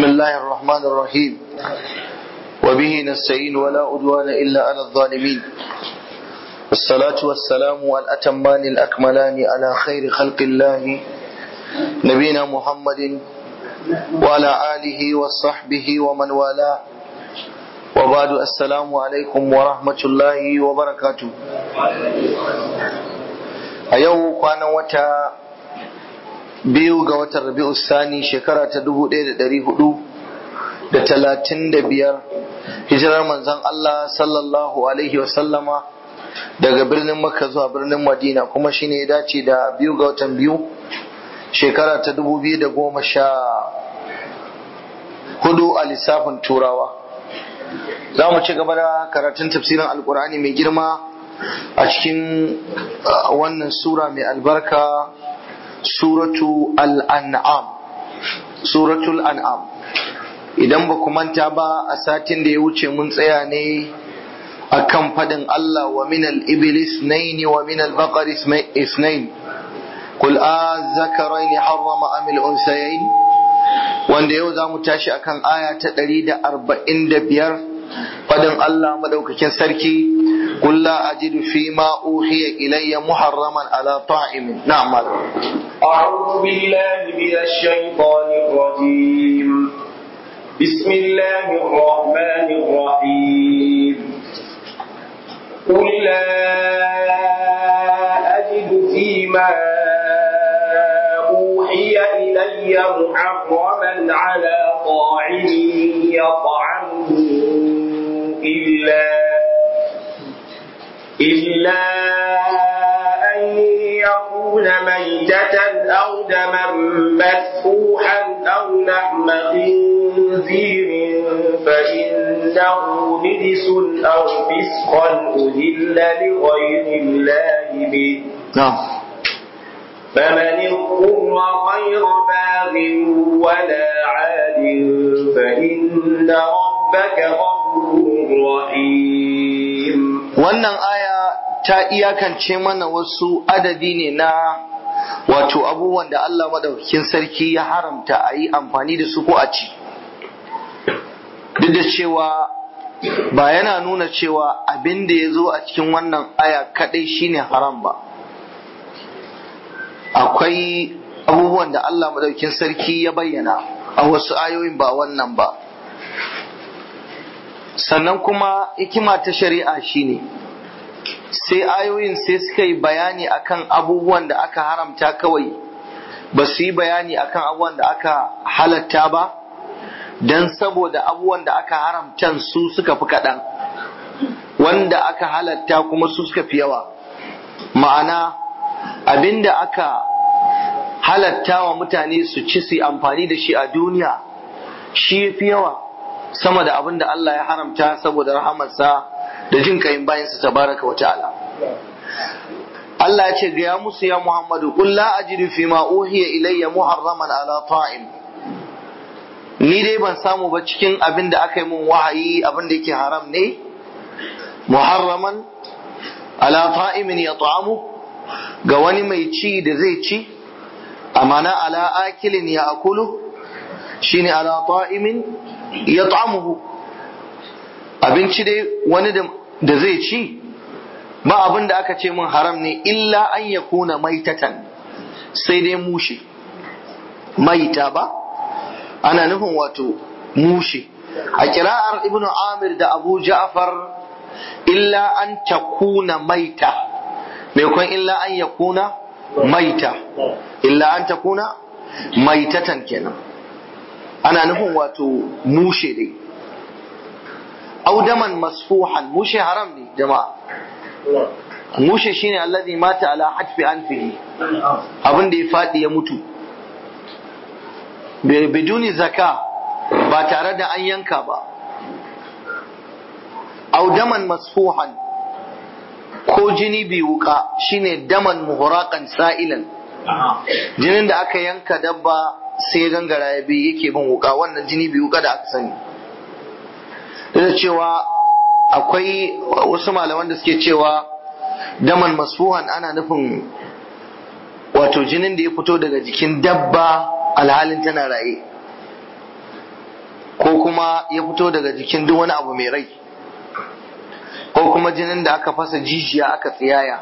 بسم الله الرحمن الرحيم وبه نستعين ولا عدوان إلا على الظالمين والصلاة والسلام والأتمان الأكملان على خير خلق الله نبينا محمد وعلى آله وصحبه ومن والاه وبعد السلام عليكم ورحمة الله وبركاته أيوه كان وتا biyu ga watan rabi'u sani shekara ta dubu ɗaya da ɗari hudu da talatin da biyar hijirar manzon Allah sallallahu alaihi wasallama daga birnin makka zuwa birnin madina kuma shine ya dace da biyu ga watan biyu shekara ta dubu biyu da goma sha hudu a lissafin turawa za mu ci gaba da karatun tafsirin alkur'ani mai girma a cikin wannan sura mai albarka suratu al'an'am suratul an'am idan ba ku manta ba a satin da ya wuce mun tsaya ne a kan faɗin Allah wa minal iblis naini wa minal baqar isnain kul a zakarai ne harrama amil unsayain wanda yau za mu tashi akan aya ta ɗari da arba'in da biyar faɗin Allah madaukakin sarki قل لا أجد فيما أوحي إلي محرما على طاعم نعم أعوذ بالله من الشيطان الرجيم بسم الله الرحمن الرحيم قل لا أجد فيما أوحي إلي محرما على طاعم يطعمه إلا إلا أن يكون ميتة أو دما مسفوحا أو لحم خنزير فإنه رجس أو فسقا أهل لغير الله به نعم فمن اضطر غير باغ ولا عاد فإن ربك غفور رحيم wannan aya ta iyakance mana wasu adadi ne na wato abubuwan da Allah madaukakin sarki ya haramta a yi amfani da su ko a ci duk da cewa ba yana nuna cewa abin da ya zo a cikin wannan aya kadai shine haram ba akwai abubuwan da Allah madaukakin sarki ya bayyana a wasu ayoyin ba wannan ba sannan kuma hikima ta shari'a shine sai ayoyin sai suka yi bayani akan abubuwan da aka haramta kawai ba su yi bayani akan abubuwan da aka halatta ba don saboda abubuwan da aka haramta su suka fi kaɗan wanda aka halatta kuma su suka fi yawa ma'ana abinda aka halatta wa mutane su ci su amfani da shi a duniya shi fi yawa sama da abin da Allah ya haramta saboda rahamarsa da jin kayin bayansa tabaraka wa ta'ala. Allah ya ce ga ya musu ya Muhammadu qul la ajidu fi ma uhiya ilayya muharraman ala ta'im ni dai ban samu ba cikin abin da aka yi mun wahayi abin da yake haram ne muharraman ala ta'imin ya ta'amu ga wani mai ci da zai ci amana ala akilin ya akulu shine ala ta'imin ya ta'amuhu abinci dai wani da zai ci ba abin da aka ce mun haram ne illa an ya kuna maitatan sai dai mushe maita ba ana nufin wato mushe a kira'ar ibnu amir da abu ja'far illa an takuna maita maimakon illa an ya kuna maita illa an takuna maitatan kenan ana nufin wato mushe dai audaman masfuhan mushe haram ne jama'a mushe shine allazi mata ala hatfi anfihi abin da ya fadi ya mutu biduni zaka ba tare da an yanka ba audaman masfuhan ko jini bi wuka shine daman muhuraqan sa'ilan jinin da aka yanka dabba sai gangara ya bi yake bin wuka wannan jini bi wuka da aka sani da cewa akwai wasu malaman da suke cewa daman masfuhan ana nufin wato jinin da ya fito daga jikin dabba alhalin tana raye ko kuma ya fito daga jikin duk wani abu mai rai ko kuma jinin da aka fasa jijiya aka tsiyaya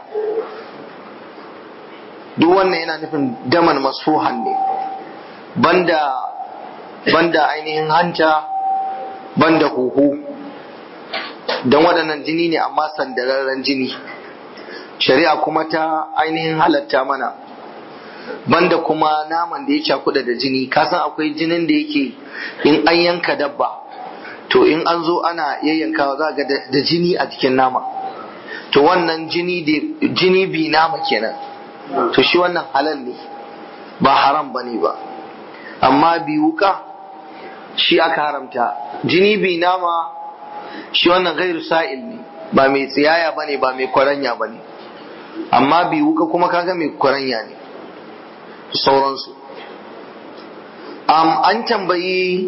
duk wannan yana nufin daman masfuhan ne banda banda ainihin hanta banda huhu don waɗannan jini ne amma sandararren jini shari'a kuma ta ainihin halatta mana banda kuma naman da ya cakuɗa da jini kasan akwai jinin da yake in an yanka dabba to in an zo ana yayyankawa za ga da jini a jikin nama to wannan jini jini bi nama kenan to shi wannan halal ne ba haram ba ne ba amma bi wuka shi aka haramta jini bi nama shi wannan gairu sa'il ne ba mai tsiyaya ba ne ba mai kwaranya ba ne amma bi wuka kuma kaga mai kwaranya ne sauransu um, an tambayi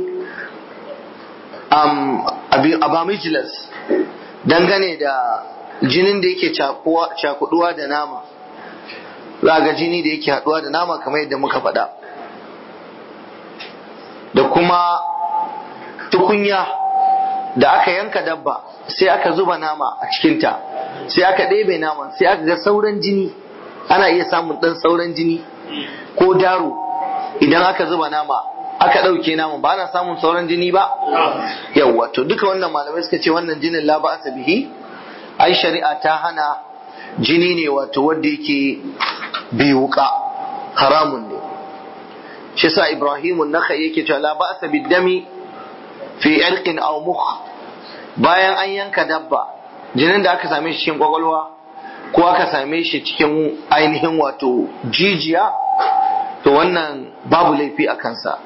um, abamijilas dangane da jinin da yake cakuduwa da nama za ga jini da yake haduwa da nama kamar yadda muka faɗa da kuma tukunya da aka yanka dabba sai aka zuba nama a cikinta sai aka ɗebe naman sai aka ga sauran jini ana iya samun ɗan sauran jini ko daro idan aka zuba nama aka ɗauke naman ba ana samun sauran jini ba yawwa to duka wannan malamai suka ce wannan jinin la ba'asa bihi ai shari'a ta hana jini ne wato wanda yake biyuka haramun ne shi sa ibrahimun naka yake cewa la ba'asa biddami fi irqin aw mukh bayan an yanka dabba jinin da aka same shi cikin kwakwalwa ko aka same shi cikin ainihin wato jijiya to wannan babu laifi a kansa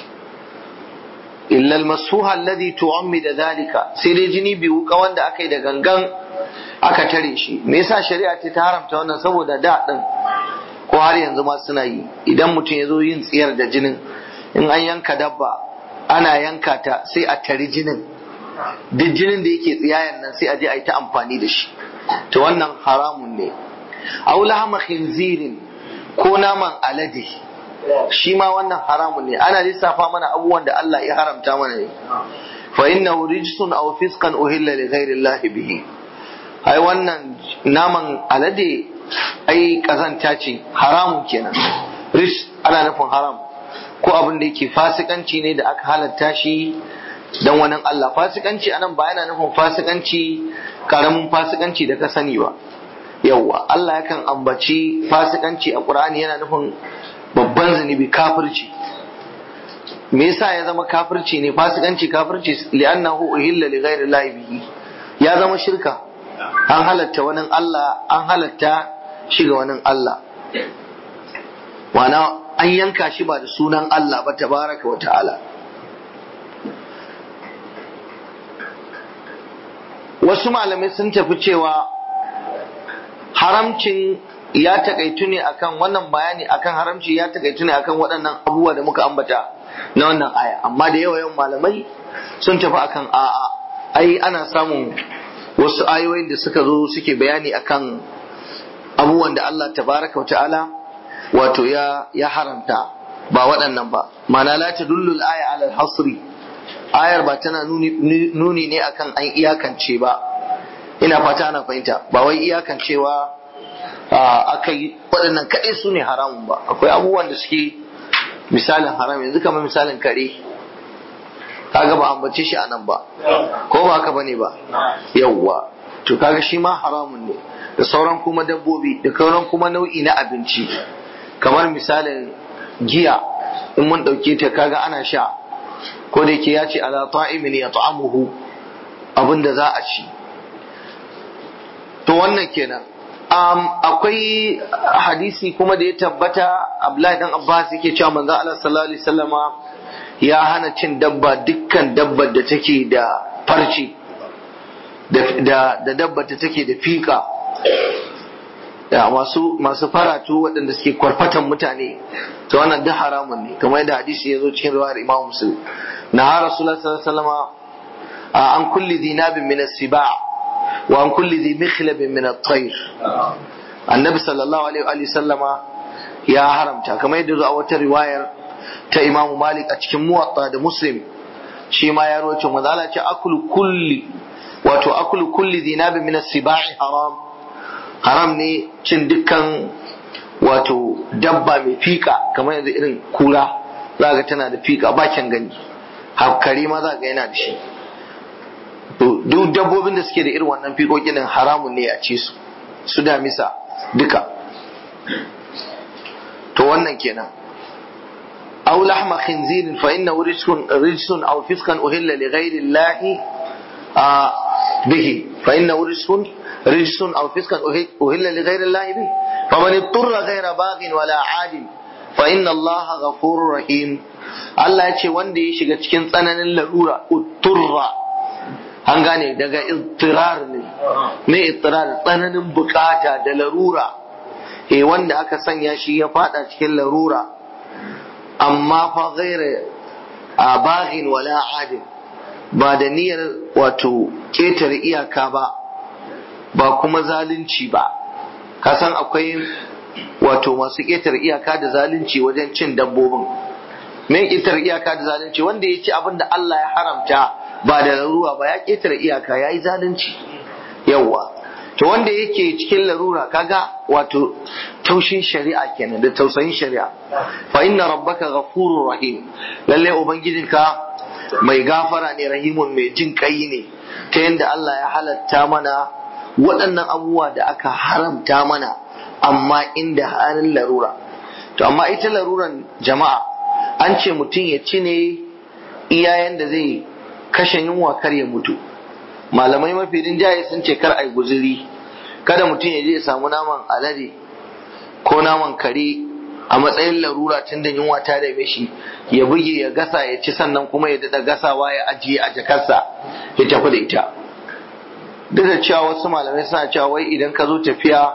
illa almasuha alladhi tu'ammida dhalika sai dai jini biyu ka wanda aka yi da gangan aka tare shi me yasa shari'a ce ta haramta wannan saboda da din ko har yanzu ma suna yi idan mutum ya zo yin tsiyar da jinin in an yanka dabba ana yanka ta sai a tari jinin duk jinin da yake tsiyayen nan sai a je a yi ta amfani da shi to wannan haramun ne aw lahama khinzirin ko naman alade shi ma wannan haramun ne ana lissafa mana abubuwan da Allah ya haramta mana ne fa innahu rijsun aw fisqan uhilla li ghairi Allah bihi ai wannan naman alade ai kazanta ce haramun kenan rish ana nufin haram ko abin da yake fasikanci ne da aka halatta shi dan wani Allah fasikanci anan ba yana nufin fasikanci karamin fasikanci da ka sani ba yawwa Allah yakan ambaci fasikanci a Qur'ani yana nufin babban zunubi kafirci me yasa ya zama kafirci ne fasikanci kafirci li'annahu uhilla li ghairi Allah bihi ya zama shirka an halatta wani Allah an halatta shi ga wani Allah wana an yanka shi ba da sunan Allah ba tabaraka wa ta'ala wasu malamai sun tafi cewa haramcin ya takaitu ne akan wannan bayani akan haramci ya takaitu ne akan waɗannan abubuwa da muka ambata na wannan aya amma da yawa yawan malamai sun tafi akan a'a ai ana samun wasu ayoyin da suka zo suke bayani akan abubuwan da Allah tabaraka wa ta'ala wato ya ya haramta ba waɗannan ba ma'ana la tadullu al-aya ala al-hasri ayar ba tana nuni ne akan an iyakance ba ina fata ana fahimta ba wai iyakancewa aka yi waɗannan kaɗai su ne haramun ba akwai abubuwan da suke misalin haram yanzu kamar misalin kare kaga ba ambace shi a nan ba ko ba haka bane ba yawwa to kaga shi ma haramun ne da sauran kuma dabbobi da sauran kuma nau'i na abinci kamar misalin giya in mun ɗauke ta kaga ana sha ko da yake ya ce ala ta'imin ya ta'amuhu abinda za a ci to wannan kenan um, akwai hadisi kuma da ya tabbata Abdullahi dan Abbas yake cewa manzo Allah sallallahu alaihi wasallama ya hana cin dabba dukkan dabbar da take da farci da da dabbar da take da fika da masu masu faratu waɗanda suke kwarfatan mutane to wannan duk haramun ne kamar yadda hadisi ya zo cikin riwayar Imam Muslim na ha Rasulullah sallallahu alaihi wasallama an kulli dinabin min as-siba' wa an kulli dhi mikhlabin min at-tayr annabi sallallahu alaihi wa sallama ya haramta kamar yadda zo a wata riwayar ta Imam Malik a cikin Muwatta da Muslim shi ma ya roce manzo Allah ce akulu kulli wato akulu kulli dinabi min as-sibai haram haram ne cin dukkan wato dabba mai fika kamar yanzu irin kura za ga tana da fika bakin gani hakkari ma za ga yana da shi duk dabbobin da suke da irin wannan fikokin haramun ne a ce su su damisa duka to wannan kenan aw lahma khinzirin fa innahu rijsun rijsun aw fiskan uhilla li ghayri llahi bihi fa innahu rijsun rijsun aw fiskan uhilla li ghayri llahi bihi faman ittara ghayra baghin wala adin fa inna allaha ghafurur rahim Allah ya ce wanda ya shiga cikin tsananin larura utturra an gane daga ittirar ne me ittirar tsananin bukata da larura eh wanda aka sanya shi ya fada cikin larura amma fa ghaira a baghin wala adin ba da niyyar wato ketare iyaka ba ba kuma zalunci ba kasan akwai wato masu ketare iyaka da zalunci wajen cin dabbobin me ketare iyaka da zalunci wanda ya ci abin da Allah ya haramta ba da larura ba ya ketare iyaka ya yi zalunci yawwa to wanda yake cikin larura kaga wato taushin shari'a kenan da tausayin shari'a fa inna rabbaka ghafurur rahim lalle ubangijinka mai gafara ne rahimun mai jin kai ne ta yadda Allah ya halatta mana waɗannan abubuwa da aka haramta mana amma inda halin larura to amma ita laruran jama'a an ce mutum ya ci ne iyayen da zai kashe yunwa kar ya mutu malamai mafi rinjaye sun ce kar a yi guzuri kada mutum ya je ya samu naman alade ko naman kare a matsayin larura tun da yunwa ta dame shi ya buge ya gasa ya ci sannan kuma ya daɗa gasawa ya ajiye a jakarsa ya tafi da ita duk da cewa wasu malamai suna cewa wai idan ka zo tafiya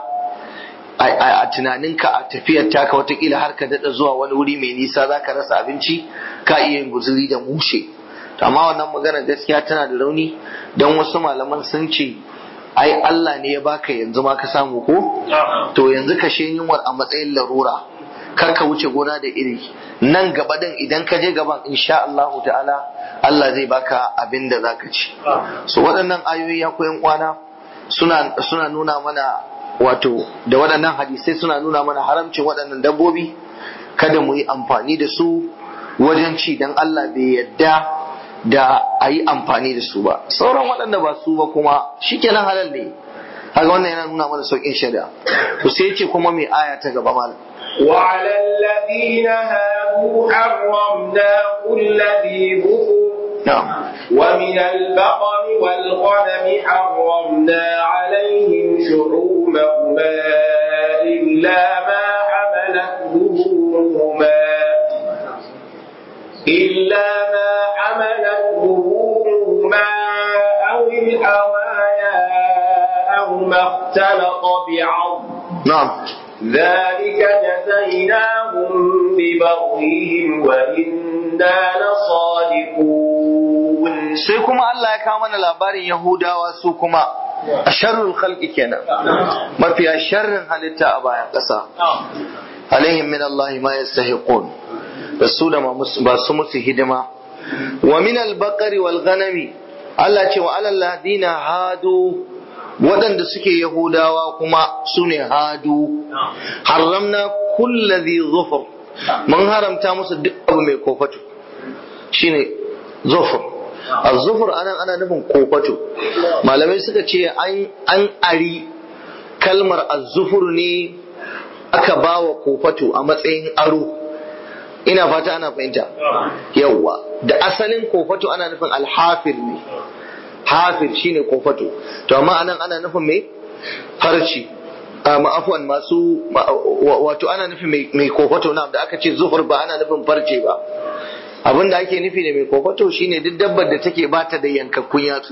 a tunaninka a tafiyar taka watakila har ka daɗa zuwa wani wuri mai nisa za ka rasa abinci ka iya yin guzuri da mushe amma wannan magana gaskiya tana da rauni don wasu malaman sun ce ai Allah ne ya baka yanzu ma ka samu ko to yanzu ka she yunwar a matsayin larura kar ka wuce gona da iri nan gaba din idan ka je gaban insha Allah ta'ala Allah zai baka abin da zaka ci so waɗannan ayoyi ya koyan kwana suna suna nuna mana wato da waɗannan hadisai suna nuna mana haramcin waɗannan dabbobi kada mu yi amfani da su wajen ci dan Allah bai yadda da a yi amfani da su ba sauran waɗanda ba su ba kuma shikenan halal ne haka wannan yana nuna mana sauƙin shari'a to sai ce kuma mai aya ta gaba malam وعلى الذين هادوا حرمنا كل ذي ظفر na'am ومن البقر والغنم حرمنا عليهم شعومهما إلا ما حملت ظهورهما إلا ما حملت ظهورهما أو الحوايا أو ما اختلط بعظم na'am ذلك جزيناهم ببغيهم وإنا لصادقون sai kuma Allah ya kawo mana labarin Yahudawa su kuma a sharrul khalqi kenan mafiya sharrin halitta a bayan ƙasa alaihim min Allah ma yastahiqun da su da ba su musu hidima wa min al-baqari wal ghanami Allah ce wa alal ladina hadu waɗanda suke Yahudawa kuma su ne hadu haramna kulla dhi zufur mun haramta musu duk abu mai kofato shine zufur az-zufur anan ana nufin kofato malamai suka ce an an ari kalmar az-zufur ne aka bawa kofato a matsayin aro ina fata ana fahimta yawwa da asalin kofato ana nufin alhafir ne hafir shine kofato to amma anan ana nufin me farci ma'afuwan masu wato ana nufin mai kofato na da aka ce zuhur ba ana nufin farce ba abin da ake nufi da mai kofato shine duk dabbar da take bata da yankakkun yatsu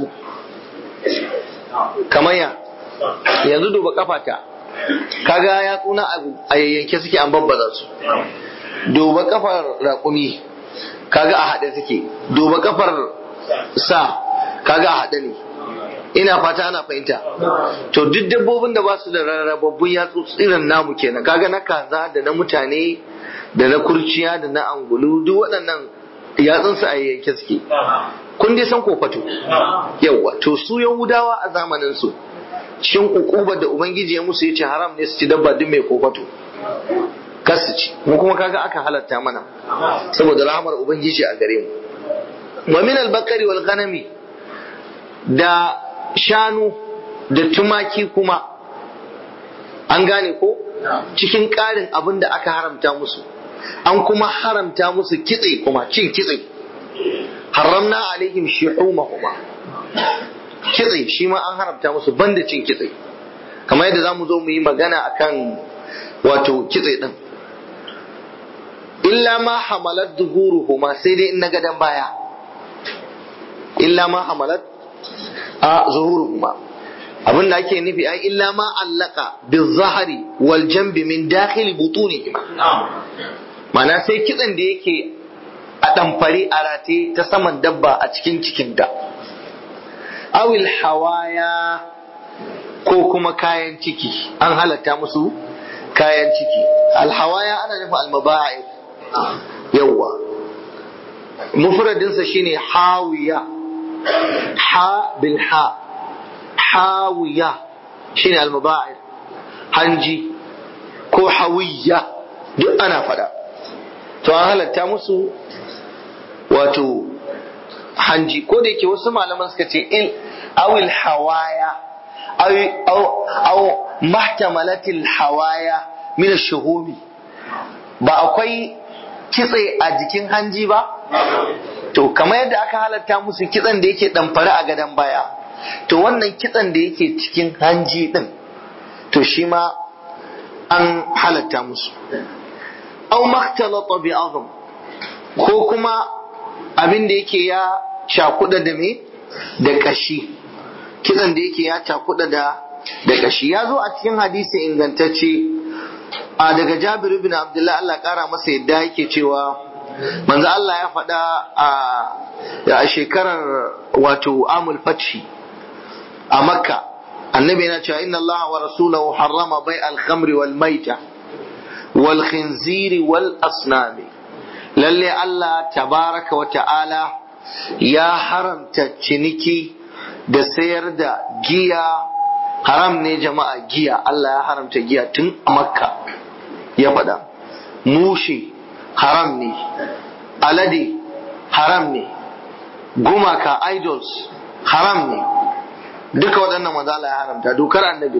kamar ya yanzu duba kafata kaga yatsu na a yayyanke suke an babbaza su duba kafar raƙumi kaga a haɗe suke duba kafar sa kaga a haɗe ne ina fata ana fahimta to duk dabbobin da ba su da rarrababbun yatsu irin namu kenan kaga na kaza da na mutane da na kurciya da na angulu duk waɗannan yatsunsu a yanke suke kun dai san kofato yawa to su yahudawa a zamanin su shin ukubar da ubangiji ya musu yace haram ne su ci dabba duk mai kofato kar su ci mu kuma kaga aka halatta mana saboda rahamar ubangiji a gare mu wa min al-bakari wal ghanami da shanu da tumaki kuma an gane ko cikin ƙarin abin da aka haramta musu an kuma haramta musu kitse kuma cin kitse haramna alaihim shuhumahuma kitse shi ma an haramta musu banda cin kitse kamar yadda zamu zo mu yi magana akan wato kitse din illa ma hamalat duhuruhuma sai dai in na gadan baya illa ma hamalat a zuhuruhuma abin da ake nufi ai illa ma allaka bizahari wal jambi min dakhil butunihima Mana sai kitsan da yake a ɗamfare a rate ta saman dabba a cikin cikinta. Awil hawaya ko kuma kayan ciki, an halatta musu kayan ciki. Alhawaya ana nufin almaba'i yawwa. Mufradinsa shine hawiya, ha bil ha, hawiya shine almaba'i hanji ko hawiya duk ana fada. to an halatta musu wato hanji ko da yake wasu malaman suka ce il awil hawaya aw mahtamalatil hawaya min shuhumi ba akwai kitse a jikin hanji ba to kamar yadda aka halatta musu kitsen da yake damfare a gadon baya to wannan kitsen da yake cikin hanji din to shi ma an halatta musu aw makhtalata bi azm ko kuma abin da yake ya cakuda da me da kashi kitsan da yake ya cakuda da da kashi ya zo a cikin hadisi ingantacce a daga Jabir ibn Abdullah Allah kara masa yadda yake cewa manzo Allah ya faɗa a shekarar wato amul fathi a Makka annabi yana cewa inna Allah wa rasulahu harrama bai al-khamri wal maita والخنزير والأصنام lalle Allah tabaraka wa ta'ala ya haramta ciniki da sayar da giya haram ne jama'a giya Allah ya haramta giya tun a makka ya faɗa mushi haram ne alade haram ne gumaka idols haram ne duka waɗannan maza Allah ya haramta dokar annabi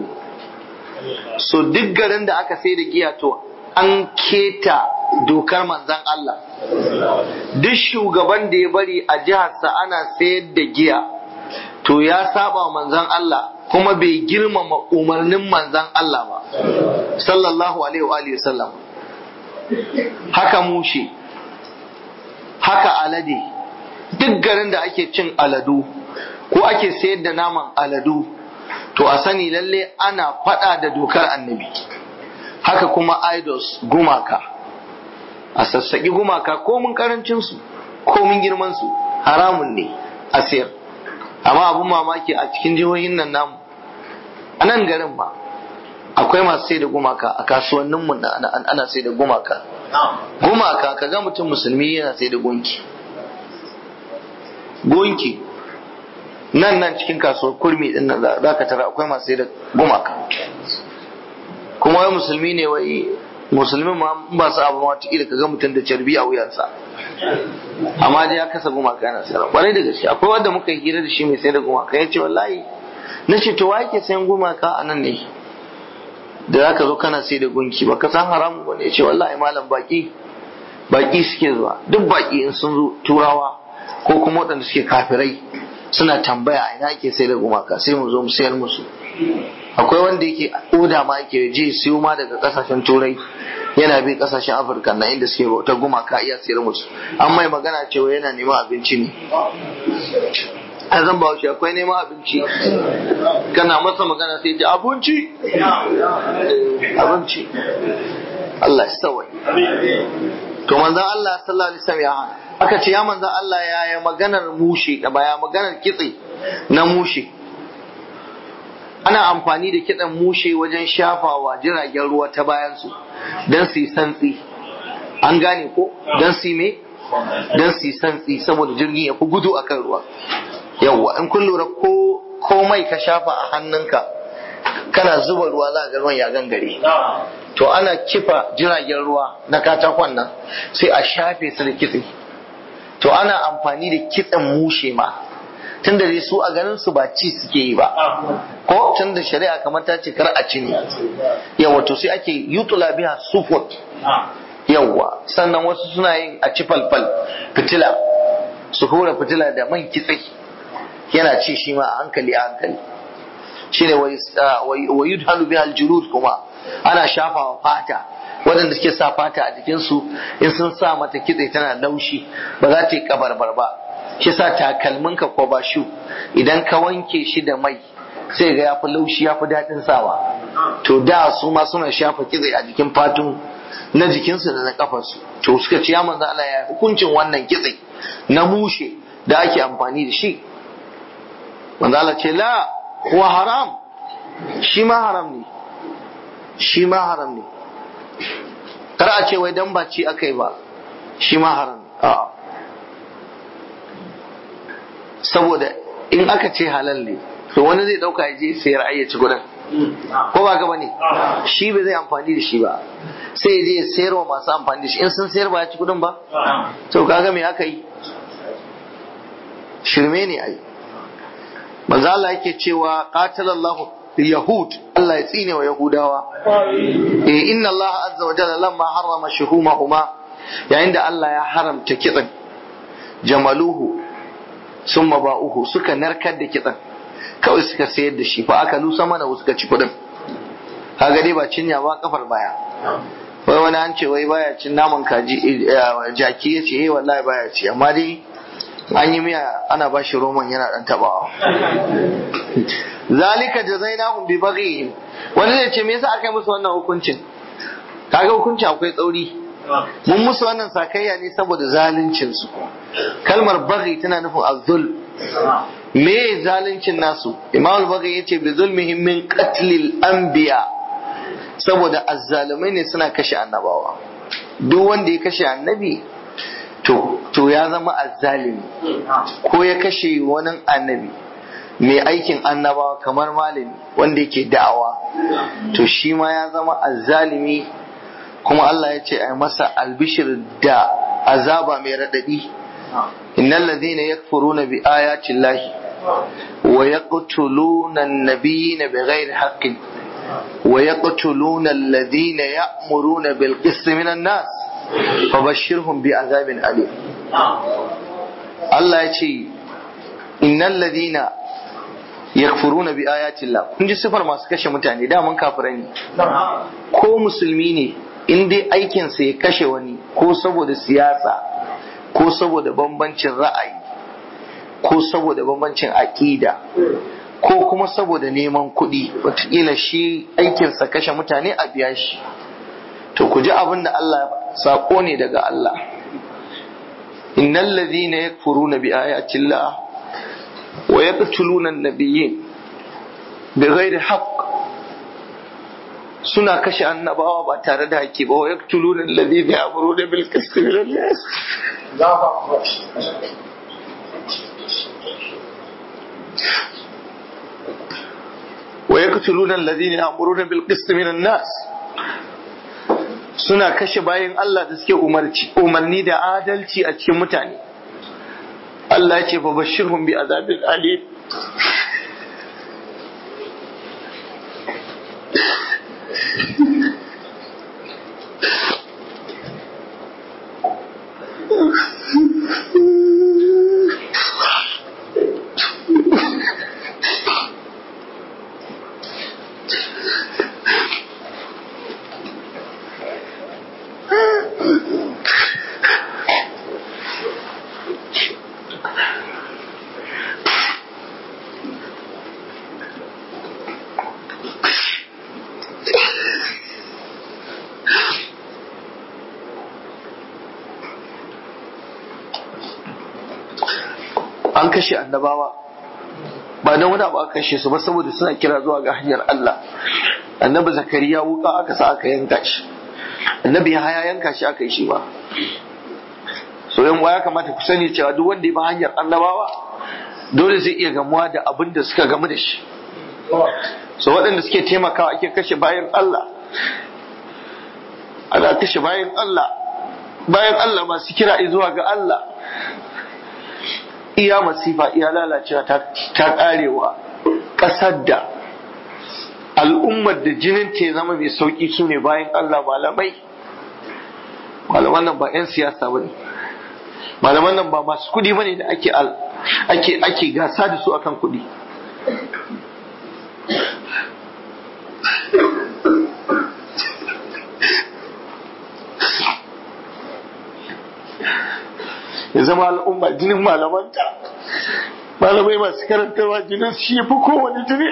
so duk garin da aka sai da giya to an keta dokar manzan Allah duk shugaban da ya bari a jiharsa ana sayar da giya to ya saba manzan Allah kuma bai girmama umarnin manzan Allah ba sallallahu alaihi wa sallam haka mushi haka alade duk garin da ake cin aladu ko ake sayar da naman aladu to a sani lalle ana fada da dokar annabi haka kuma idols gumaka a sassaƙi gumaka komin karancinsu komin girmansu haramun ne a sayar amma abun mamaki a cikin jihohin nan namu a nan garin ba akwai masu sai da gumaka a kasuwanninmu ana sai da gumaka gumaka ka ga mutum musulmi yana sai da gunki gunki nan nan cikin kasuwar kurmi din nan za ka tara akwai masu sai da gumaka kuma wai musulmi ne wai musulmi ma ba su abu wata ila ka ga mutum da carbi a wuyansa amma dai ya kasa gumaka yana sayarwa kwarai da gaske akwai wanda muka yi hira da shi mai sai da gumaka ya ce wallahi na ce to wa yake sayan gumaka a nan ne da za ka zo kana sai da gunki ba ka san haramu ba ne ya ce wallahi malam baki baki suke zuwa duk baki in sun zo turawa ko kuma waɗanda suke kafirai suna tambaya a ina ake sai da gumaka sai mu zo mu sayar musu akwai wanda yake oda ma yake je siyo ma daga kasashen turai yana bi kasashen afirka na inda suke bauta gumaka iya sayar musu an mai magana cewa yana neman abinci ne a zan ba shi akwai neman abinci kana masa magana sai ce abinci abinci Allah ya sawai to manzon Allah sallallahu alaihi wasallam ya hana aka ce ya manzon Allah ya yi maganar mushe da baya maganar kitse na mushe ana amfani da kitsen mushe wajen shafawa jiragen ruwa ta bayan su don su yi santsi an gane ko don su yi me don su yi santsi saboda jirgin ya fi gudu akan ruwa yawwa in kun lura ko komai ka shafa a hannunka kana zuba ruwa za ga ruwan ya gangare to ana kifa jiragen ruwa na katakon nan sai a shafe su da kitse to ana amfani da kitsen mushe ma tun da su a ganin su ba ci suke yi ba ko tun da shari'a kamar ta ce kar a ci ne yawa to sai ake yutula biya sufut yawa sannan wasu suna yin a ci falfal fitila su hura fitila da man kitse yana ci shi ma a hankali a hankali shine wa yudhalu biha aljulud kuma ana shafawa fata waɗanda suke sa fata a jikinsu in sun sa mata kitse tana laushi ba za ta yi kabarbar ba shi sa takalminka ko ba shu idan ka wanke shi da mai sai ga yafi laushi yafi daɗin sawa to da su ma suna shafa kitse a jikin fatun na jikinsu da na kafarsu to suka ce ya manzo Allah ya hukuncin wannan kitse na mushe da ake amfani da shi manzo Allah ce la huwa haram shi ma haram ne shi ma haram ne kar a ce wai dan ba ci akai ba shi ma haram ne a'a saboda in aka ce halal ne to wani zai dauka ya je sayar ayyaci gudun ko ba ka bane shi ba zai amfani da shi ba sai ya je ya sayar wa masu amfani da shi in sun sayar ba ya ci kudin ba to kaga me aka yi shirme ne ai manzo Allah yake cewa qatalallahu yahud Allah ya tsine wa yahudawa eh inna Allah azza wa jalla lamma harrama shuhumahuma yayin da Allah ya haramta kitsan jamaluhu sun ba'uhu suka narkar da kitsan kawai suka sayar da shi fa aka lusa mana suka ci kudin kaga dai ba cinya ba kafar baya wai wani an ce wai baya cin naman kaji jaki ya ce eh wallahi baya ci amma dai an yi miya ana ba shi roman yana dan tabawa zalika jazainahum bi baghihim wani zai ce me yasa aka yi musu wannan hukuncin kaga hukuncin akwai tsauri mun musu wannan sakayya ne saboda zaluncin su kalmar baghi tana nufin azzul me zaluncin nasu imam al-baghi yace bi zulmihim min qatlil anbiya saboda azzalumai ne suna kashe annabawa duk wanda ya kashe annabi to to ya zama azzalimi ko ya kashe wani annabi mai aikin annabawa kamar malami wanda yake da'awa to shi ma ya zama azzalimi kuma Allah ya ce a masa albishir da azaba mai raɗaɗi innal ladhina yakfuruna bi ayati llahi wa yaqtuluna an-nabiyina bighairi haqqin wa yaqtuluna alladhina ya'muruna bil qisti minan nas fabashshirhum bi azabin alim Allah ya ce innal ladhina yakfuruna bi ayati llah kun ji sifar masu kashe mutane da mun kafirai ne ko musulmi ne in dai aikinsa ya kashe wani ko saboda siyasa ko saboda bambancin ra'ayi ko saboda bambancin aƙida ko kuma saboda neman kuɗi wataƙila shi aikinsa kashe mutane a biya shi to ku ji abin da Allah saƙo ne daga Allah innal ladhina yakfuruna bi ayati llah wa yaqtuluna an-nabiyyin bighairi haqq suna kashe annabawa ba tare da haƙƙi ba wa yaktuluna alladhina ya'muruna bil qisti min an-nas wa yaktuluna alladhina ya'muruna bil qisti min an-nas suna kashe bayan Allah da suke umarci umarni da adalci a cikin mutane Allah ya ce fa bashirhum bi azabin alim an kashe annabawa ba don wani abu aka kashe su ba saboda suna kira zuwa ga hanyar Allah annabi zakariya wuka aka sa aka yanka shi annabi ya haya yanka shi aka yi shi ba so yan ya kamata ku sani cewa duk wanda ya bi hanyar annabawa dole zai iya gamuwa da abin da suka gamu da shi so waɗanda suke taimakawa ake kashe bayan Allah ana kashe bayan Allah bayan Allah masu kira zuwa ga Allah iya masifa iya lalacewa ta karewa ƙasar da al'ummar da jinin ta zama mai sauƙi su ne bayan Allah malamai malaman nan ba 'yan siyasa ba ne malaman nan ba masu kuɗi ba ne da ake ake ake gasa da su akan kuɗi ya zama al'umma jinin malamanta malamai masu karantarwa jinin shi fi kowane jini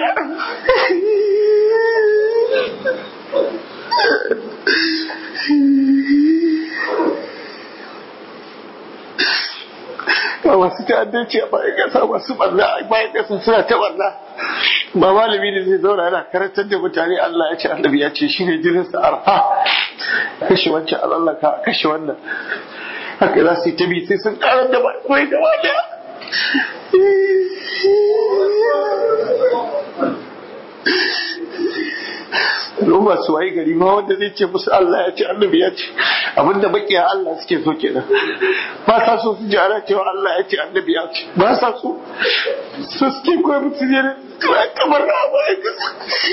ba masu ta'addanci a bayan ƙasa masu barna a bayan ƙasa suna ta barna ba malami ne zai zauna yana karantar da mutane Allah ya ce annabi ya ce shine jinin sa arha kashe wancan alallaka kashe wannan haka za su yi ta bi sai sun karar da mai gaba daya Al'umma su waye gari ma wanda zai ce musu Allah ya ce annabi ya ce abinda bakiya Allah suke so kenan ba sa so su ji ana cewa Allah ya ce annabi ya ce ba sa so su suke koyi mutu ne kamar na bayan kasa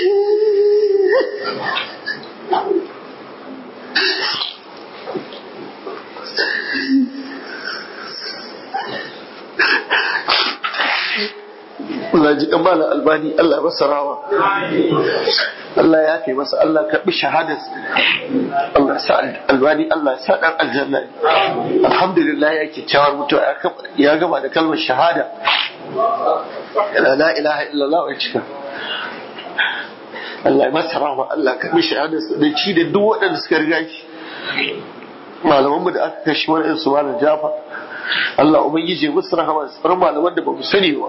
Allah ji malam albani Allah masa rawa Allah ya kai masa Allah karbi shahadas Allah sa albani Allah sa dan aljanna alhamdulillah yake cewar mutuwa ya gama da kalmar shahada la ilaha illallah wa cika Allah ya masa rawa Allah karbi shahadas da ci da duk waɗanda suka riga shi malamanmu da aka kashe wani su malam Jafar Allah ubangiji musu rahama sauran malaman da ba mu sani ba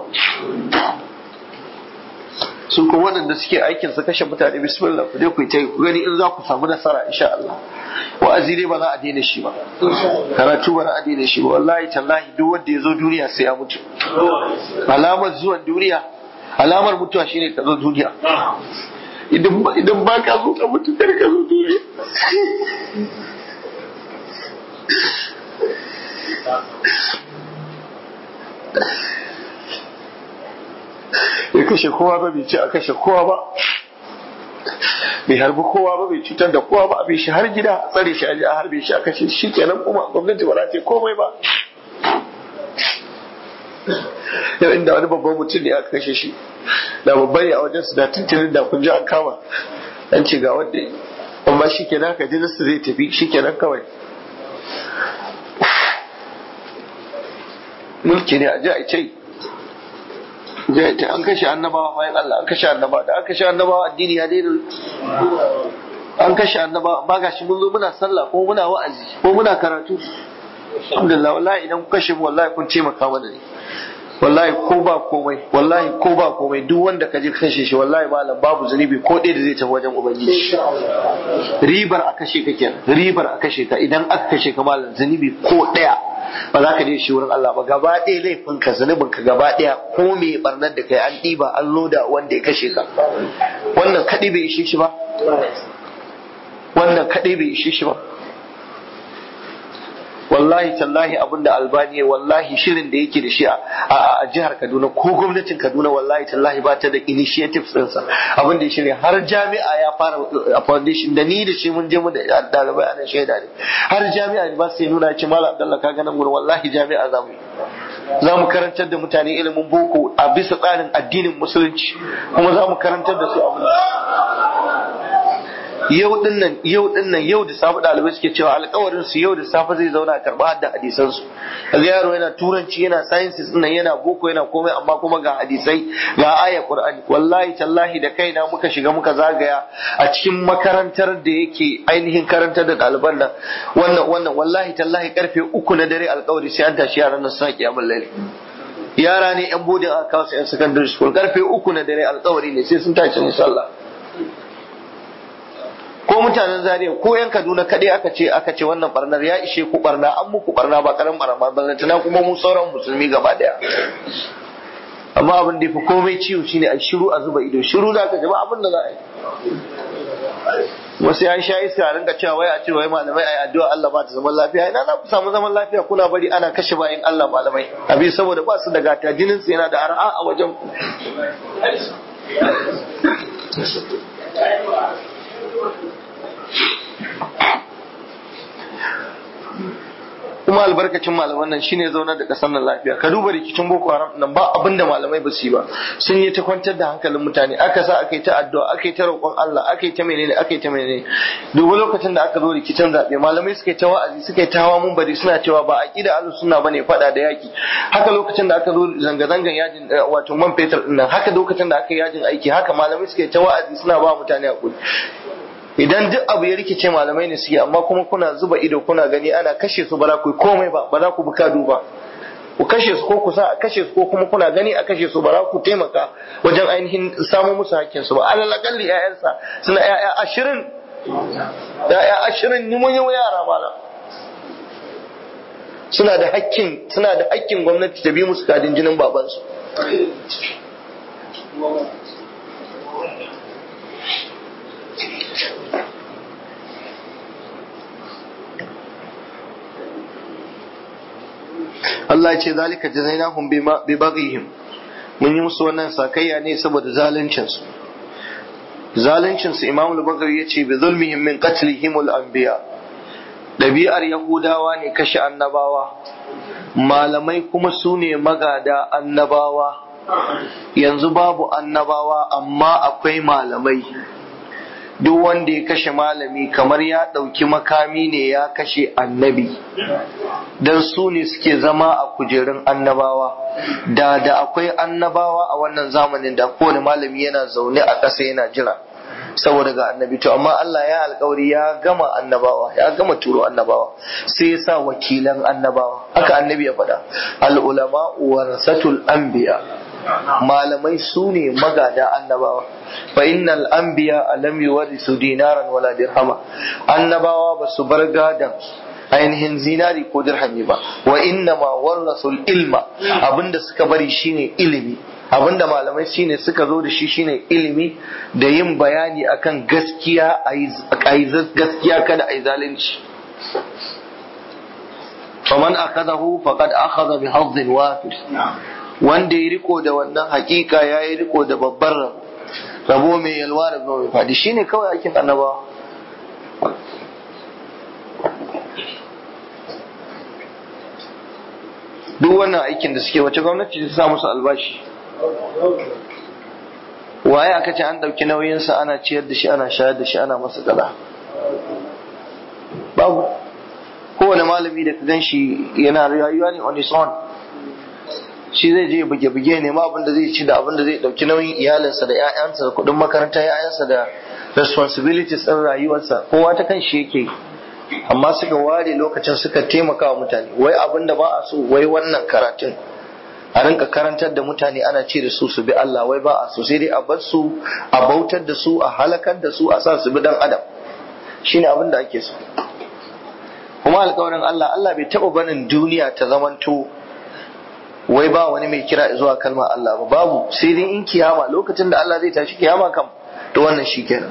su kuma waɗanda suke aikin su kashe mutane bismillah ku je ku ta ku gani in za ku samu nasara insha Allah wa'azi dai ba za a daina shi ba karatu ba za a daina shi ba wallahi tallahi duk wanda ya zo duniya sai ya mutu alamar zuwan duniya alamar mutuwa shine ka zo duniya idan ba ka zo ka mutu kar ka zo duniya bai kashe kowa ba bai ce a kashe kowa ba bai harbi kowa ba bai cutar da kowa ba abin shi har gida a tsare shi a harbe shi a kashe shi kenan kuma gwamnati ba za ta komai ba yau inda wani babban mutum ne aka kashe shi da babban ne a wajen su da tuntunin da kun ji an kama an ce ga wanda amma shi kenan haka jinsu zai tafi shi kenan kawai mulki ne a ji a ce an kashe annabawa bayan Allah an kashe annabawa da an kashe annabawa addini ya daina an kashe annabawa ba gashi mun zo muna sallah ko muna wa'azi ko muna karatu alhamdulillah wallahi idan ku kashe mu wallahi kun taimaka mana ne wallahi ko ba komai wallahi ko ba komai duk wanda ka je kashe shi wallahi malam babu zunubi ko ɗaya da zai tafi wajen ubangiji ribar a kashe ka kenan ribar a kashe ka idan aka kashe ka malam zunubi ko ɗaya ba za ka je shi wurin Allah ba gaba ɗaya laifin ka zunubin ka gaba ɗaya ko me barnar da kai an ɗiba an loda wanda ya kashe ka wannan kaɗai bai ishe shi ba wannan kaɗai bai ishe shi ba wallahi tallahi abinda albani wallahi shirin da yake da shi a jihar kaduna ko gwamnatin kaduna wallahi tallahi ba ta da initiatives ɗinsa abin da ya shirya har jami'a ya fara a foundation da ni da shi mun je mu da ɗalibai a nan shaida ne har jami'a ne ba su nuna ce mala abdallah ka ganin gurin wallahi jami'a za mu yi za mu karantar da mutane ilimin boko a bisa tsarin addinin musulunci kuma za mu karantar da su abin yau din nan yau din nan yau da safe dalibai suke cewa alƙawarin su yau da safe zai zauna a karɓa hadda hadisan su kaga yaro yana turanci yana sciences din nan yana boko yana komai amma kuma ga hadisai ga aya qur'ani wallahi tallahi da kaina muka shiga muka zagaya a cikin makarantar da yake ainihin karantar da ɗaliban nan wannan wannan wallahi tallahi karfe uku na dare alƙawari sai an tashi yaran nan suna kiyamul laili yara ne yan bodin aka kawo su yan secondary school karfe uku na dare alƙawari ne sai sun tashi insha Allah ko ko mutanen Zaria ko yan Kaduna kadai aka ce aka ce wannan barnar ya ishe ku barna an muku barna ba karan barna ba tana kuma mu sauran musulmi gaba daya amma abin da yafi komai ciwo shine a shiru a zuba ido shiru za ka jama abin da za a yi wasu ya sha iska a rinka cewa wai a ce wai malamai ayi addu'a Allah ba ta zaman lafiya ina za ku samu zaman lafiya kuna bari ana kashe bayan Allah malamai abin saboda ba su da gata jinin su yana da ar'a a wajen ku kuma albarkacin malaman nan shine zaunar da kasar nan lafiya ka duba rikicin boko haram nan ba abinda malamai ba su yi ba sun yi ta kwantar da hankalin mutane aka sa aka yi ta addu'a aka yi ta roƙon Allah aka yi ta menene aka yi ta menene dubu lokacin da aka zo rikicin zaɓe malamai suka yi ta wa'azi suka yi ta hawa mun bari suna cewa ba aqida ahlus sunna bane faɗa da yaki haka lokacin da aka zo zanga zangan yajin wato man fetur din nan haka lokacin da aka yi yajin aiki haka malamai suka yi ta wa'azi suna ba mutane hakuri idan duk abu ya rikice malamai ne suke amma kuma kuna zuba ido kuna gani ana kashe su ba za ku yi komai ba ba za ku buka duba ku kashe su ko kusa a kashe su ko kuma kuna gani a kashe su ba za ku taimaka wajen ainihin samu musu hakkin su ba alal akalli ƴaƴansa suna ƴaƴa ashirin ƴaƴa ashirin ni mun yi yara mala suna da hakkin suna da hakkin gwamnati ta bi musu kadin jinin babansu Allah ya ce zalika jazainahum bi baghihim mun yi musu wannan sakayya ne saboda zaluncin su zaluncin su Imam al-Bukhari yace bi zulmihim min qatlihim al-anbiya dabi'ar yahudawa ne kashe annabawa malamai kuma su ne magada annabawa yanzu babu annabawa amma akwai malamai duk wanda ya kashe malami kamar ya ɗauki makami ne ya kashe annabi don su ne suke zama a kujerun annabawa da da akwai annabawa a wannan zamanin da kowane malami yana zaune a ƙasa yana jira saboda ga annabi to amma Allah ya alkawari ya gama annabawa ya gama turo annabawa sai ya sa wakilan annabawa haka annabi ya faɗa al ulama warasatul anbiya malamai su ne magada annabawa fa innal anbiya lam yuwarisu dinaran wala dirhama annabawa ba su bar gadan ainihin zinari ko dirhami ba wa inna ma warasul ilma abinda suka bari shine ilimi abinda malamai shine suka zo da shi shine ilimi da yin bayani akan gaskiya a yi gaskiya kada a yi zalunci faman akadahu faqad akhadha bi hazzin wafir wanda ya riko da wannan hakika ya yi riko da babbar rabo rabo mai yalwa da mai fadi shine kawai aikin annabawa duk wannan aikin da suke wace gwamnati ta sa musu albashi waye aka ce an ɗauki nauyinsa ana ciyar da shi ana shayar da shi ana masa kaza babu kowane malami da ka gan shi yana rayuwa ne on his own shi zai je buge-buge ne ma abinda zai ci da abinda zai ɗauki nauyin iyalinsa da 'ya'yansa da kuɗin makarantar 'ya'yansa da responsibilities ɗin rayuwarsa kowa ta kan shi yake amma suka ware lokacin suka taimaka wa mutane wai abinda ba a so wai wannan karatun a rinka karantar da mutane ana ce da su su bi Allah wai ba a so sai dai a bar su a bautar da su a halakar da su a sa su bi dan adam shine abin da ake so kuma alƙawarin Allah Allah bai taɓa barin duniya ta zamanto wai ba wani mai kira zuwa kalmar Allah ba babu sai dai in kiyama lokacin da Allah zai tashi kiyama kam to wannan shi kenan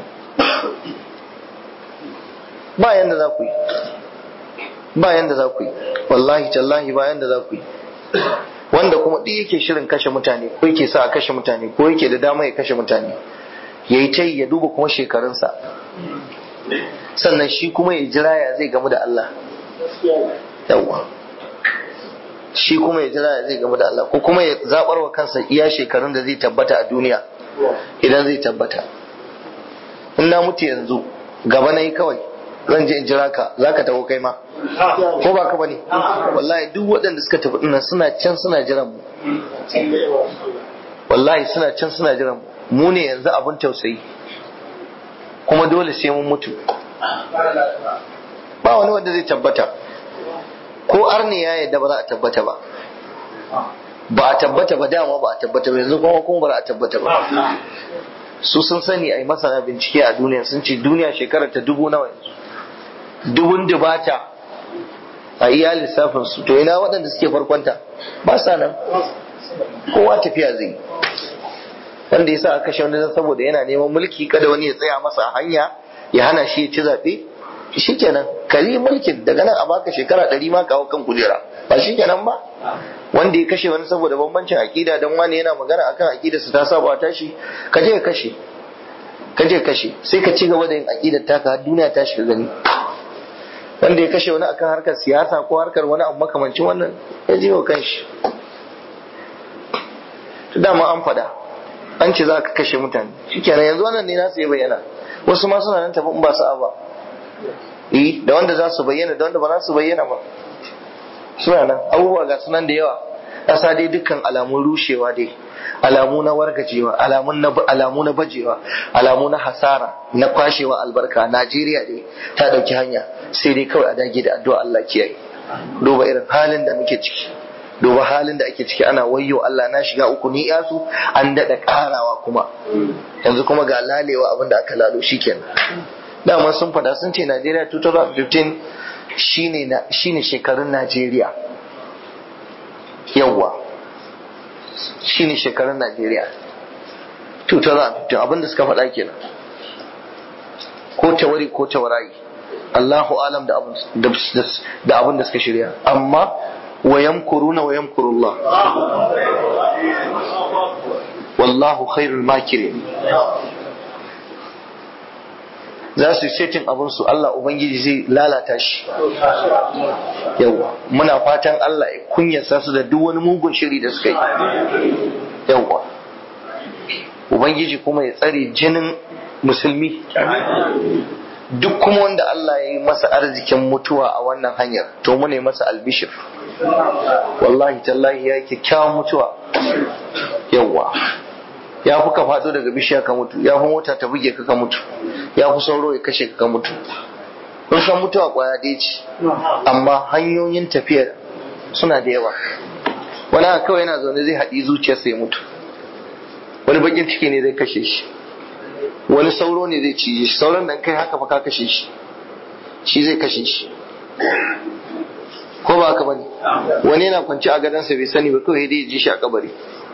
ba yanda za ku yi ba yanda za ku yi wallahi tallahi ba yanda za ku yi wanda kuma duk yake shirin kashe mutane ko yake sa a kashe mutane ko yake da dama ya kashe mutane ya yi ta ya duba kuma shekarunsa sannan shi kuma ya jira ya zai gamu da Allah yawwa shi kuma ya jira ya zai gamu da Allah ko kuma ya zabar wa kansa iya shekarun da zai tabbata a duniya idan zai tabbata in na mutu yanzu gaba na yi kawai zan je in jira ka za ka taho kai ma ko ba ka bane wallahi duk waɗanda suka tafi dinnan suna can suna jiran mu wallahi suna can suna jiran mu mu ne yanzu abin tausayi kuma dole sai mun mutu ba wani wanda zai tabbata ko arni ya yadda ba za a tabbata ba ba a tabbata ba dama ba a tabbata ba yanzu kuma kuma ba za a tabbata ba su sun sani a yi masana bincike a duniya sun ce duniya shekarar ta dubu nawa yanzu dubun dubata a iya lissafin su to ina waɗanda suke farkonta ba sa nan kowa tafiya zai wanda ya sa aka kashe wani saboda yana neman mulki kada wani ya tsaya masa hanya ya hana shi ya ci zaɓe shi kenan kari mulkin daga nan a baka shekara ɗari ma kawo kan kujera ba shi kenan ba wanda ya kashe wani saboda bambancin aƙida don wani yana magana akan aƙida su ta saba tashi ka je ka kashe ka je kashe sai ka ci gaba da yin aƙidar taka har duniya ta shiga gani wanda ya kashe wani akan harkar siyasa ko harkar wani abu makamancin wannan ya je wa kanshi to dama an faɗa an ce za ka kashe mutane shikenan yanzu wannan ne nasu ya bayyana wasu ma suna nan tafi in ba su ba eh da wanda za su bayyana da wanda ba za su bayyana ba suna nan abubuwa ga sunan da yawa ƙasa dai dukkan alamun rushewa dai alamu na wargajewa alamun na alamu na bajewa alamu na hasara na kwashewa albarka Najeriya dai ta dauki hanya sai dai kawai a dage da addu'a Allah kiyaye duba irin halin da muke ciki duba halin da ake ciki ana wayyo Allah na shiga uku ni yasu an dada karawa kuma yanzu kuma ga lalewa abin da aka lalo shikenan dama sun fada sun ce Najeriya 2015 shine na shine shekarun Najeriya yawwa shine shekarun Najeriya 2015 abin da suka faɗa kenan ko tawari ko tawarayi Allahu alam da abin da suka shirya amma wa yamkuruna wa yamkurullah wallahu khairul makirin za su yi setin abin su Allah Ubangiji zai lalata shi yawa muna fatan Allah ya kunyasa su da duk wani mugun shiri da suka yi yawa Ubangiji kuma ya tsare jinin musulmi duk kuma wanda Allah ya yi masa arzikin mutuwa a wannan hanyar to mu ne masa albishir wallahi tallahi ya yi kyakkyawan mutuwa yawa ya fi ka faɗo daga bishiya ka mutu ya fi mota ta buge ka ka mutu ya fi sauro ya kashe ka ka mutu kun san mutuwa kwaya ɗaya ce amma hanyoyin tafiya suna da yawa wani haka kawai yana zaune zai haɗi zuciyarsa ya mutu wani bakin ciki ne zai kashe shi wani sauro ne zai cije shi sauran da kai haka fa ka kashe shi shi zai kashe shi ko ba haka bane wani yana kwanci a gadonsa bai sani ba kawai dai ya ji shi a kabari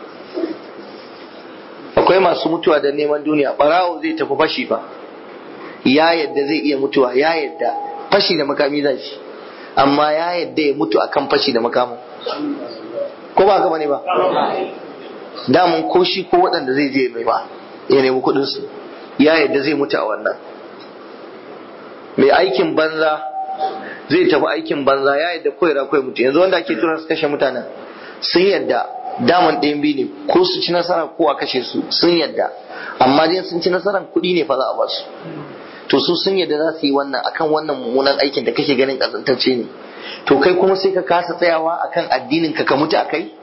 akwai masu mutuwa da neman duniya barawo zai tafi fashi ba ya yadda zai iya mutuwa ya yadda fashi da makami zai shi amma ya yadda ya mutu akan fashi da makamin ko ba haka bane ba damun ko shi ko waɗanda zai je mai ba ya nemi kuɗin su ya yadda zai mutu a wannan mai aikin banza zai tafi aikin banza ya yadda koyara koyi mutu yanzu wanda ake tura su kashe mutanen sun yadda daman ɗayan biyu ne ko su ci nasara ko a kashe su sun yadda amma dai sun ci nasaran kuɗi ne fa za a basu to su sun yadda za su yi wannan akan wannan mummunan aikin da kake ganin ƙazantacce ne to kai kuma sai ka kasa tsayawa akan addinin ka ka mutu a kai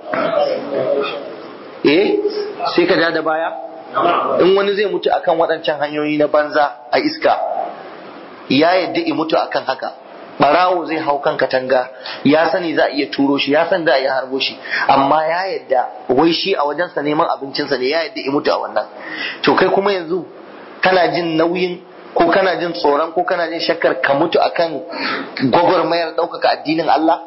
eh sai ka ja da baya in wani zai mutu akan waɗancan hanyoyi na banza a iska ya yadda i mutu akan haka barawo zai hau kan katanga ya sani za a iya turo shi ya san za a iya harbo shi amma ya yadda wai shi a wajensa neman abincinsa ne ya yadda i mutu a wannan to kai kuma yanzu kana jin nauyin ko kana jin tsoron ko kana jin shakkar ka mutu akan gwagwarmayar ɗaukaka addinin Allah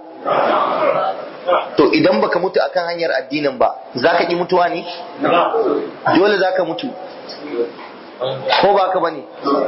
to idan baka mutu akan hanyar addinin ba za ka ƙi mutuwa ne dole za ka mutu ko ba ka bane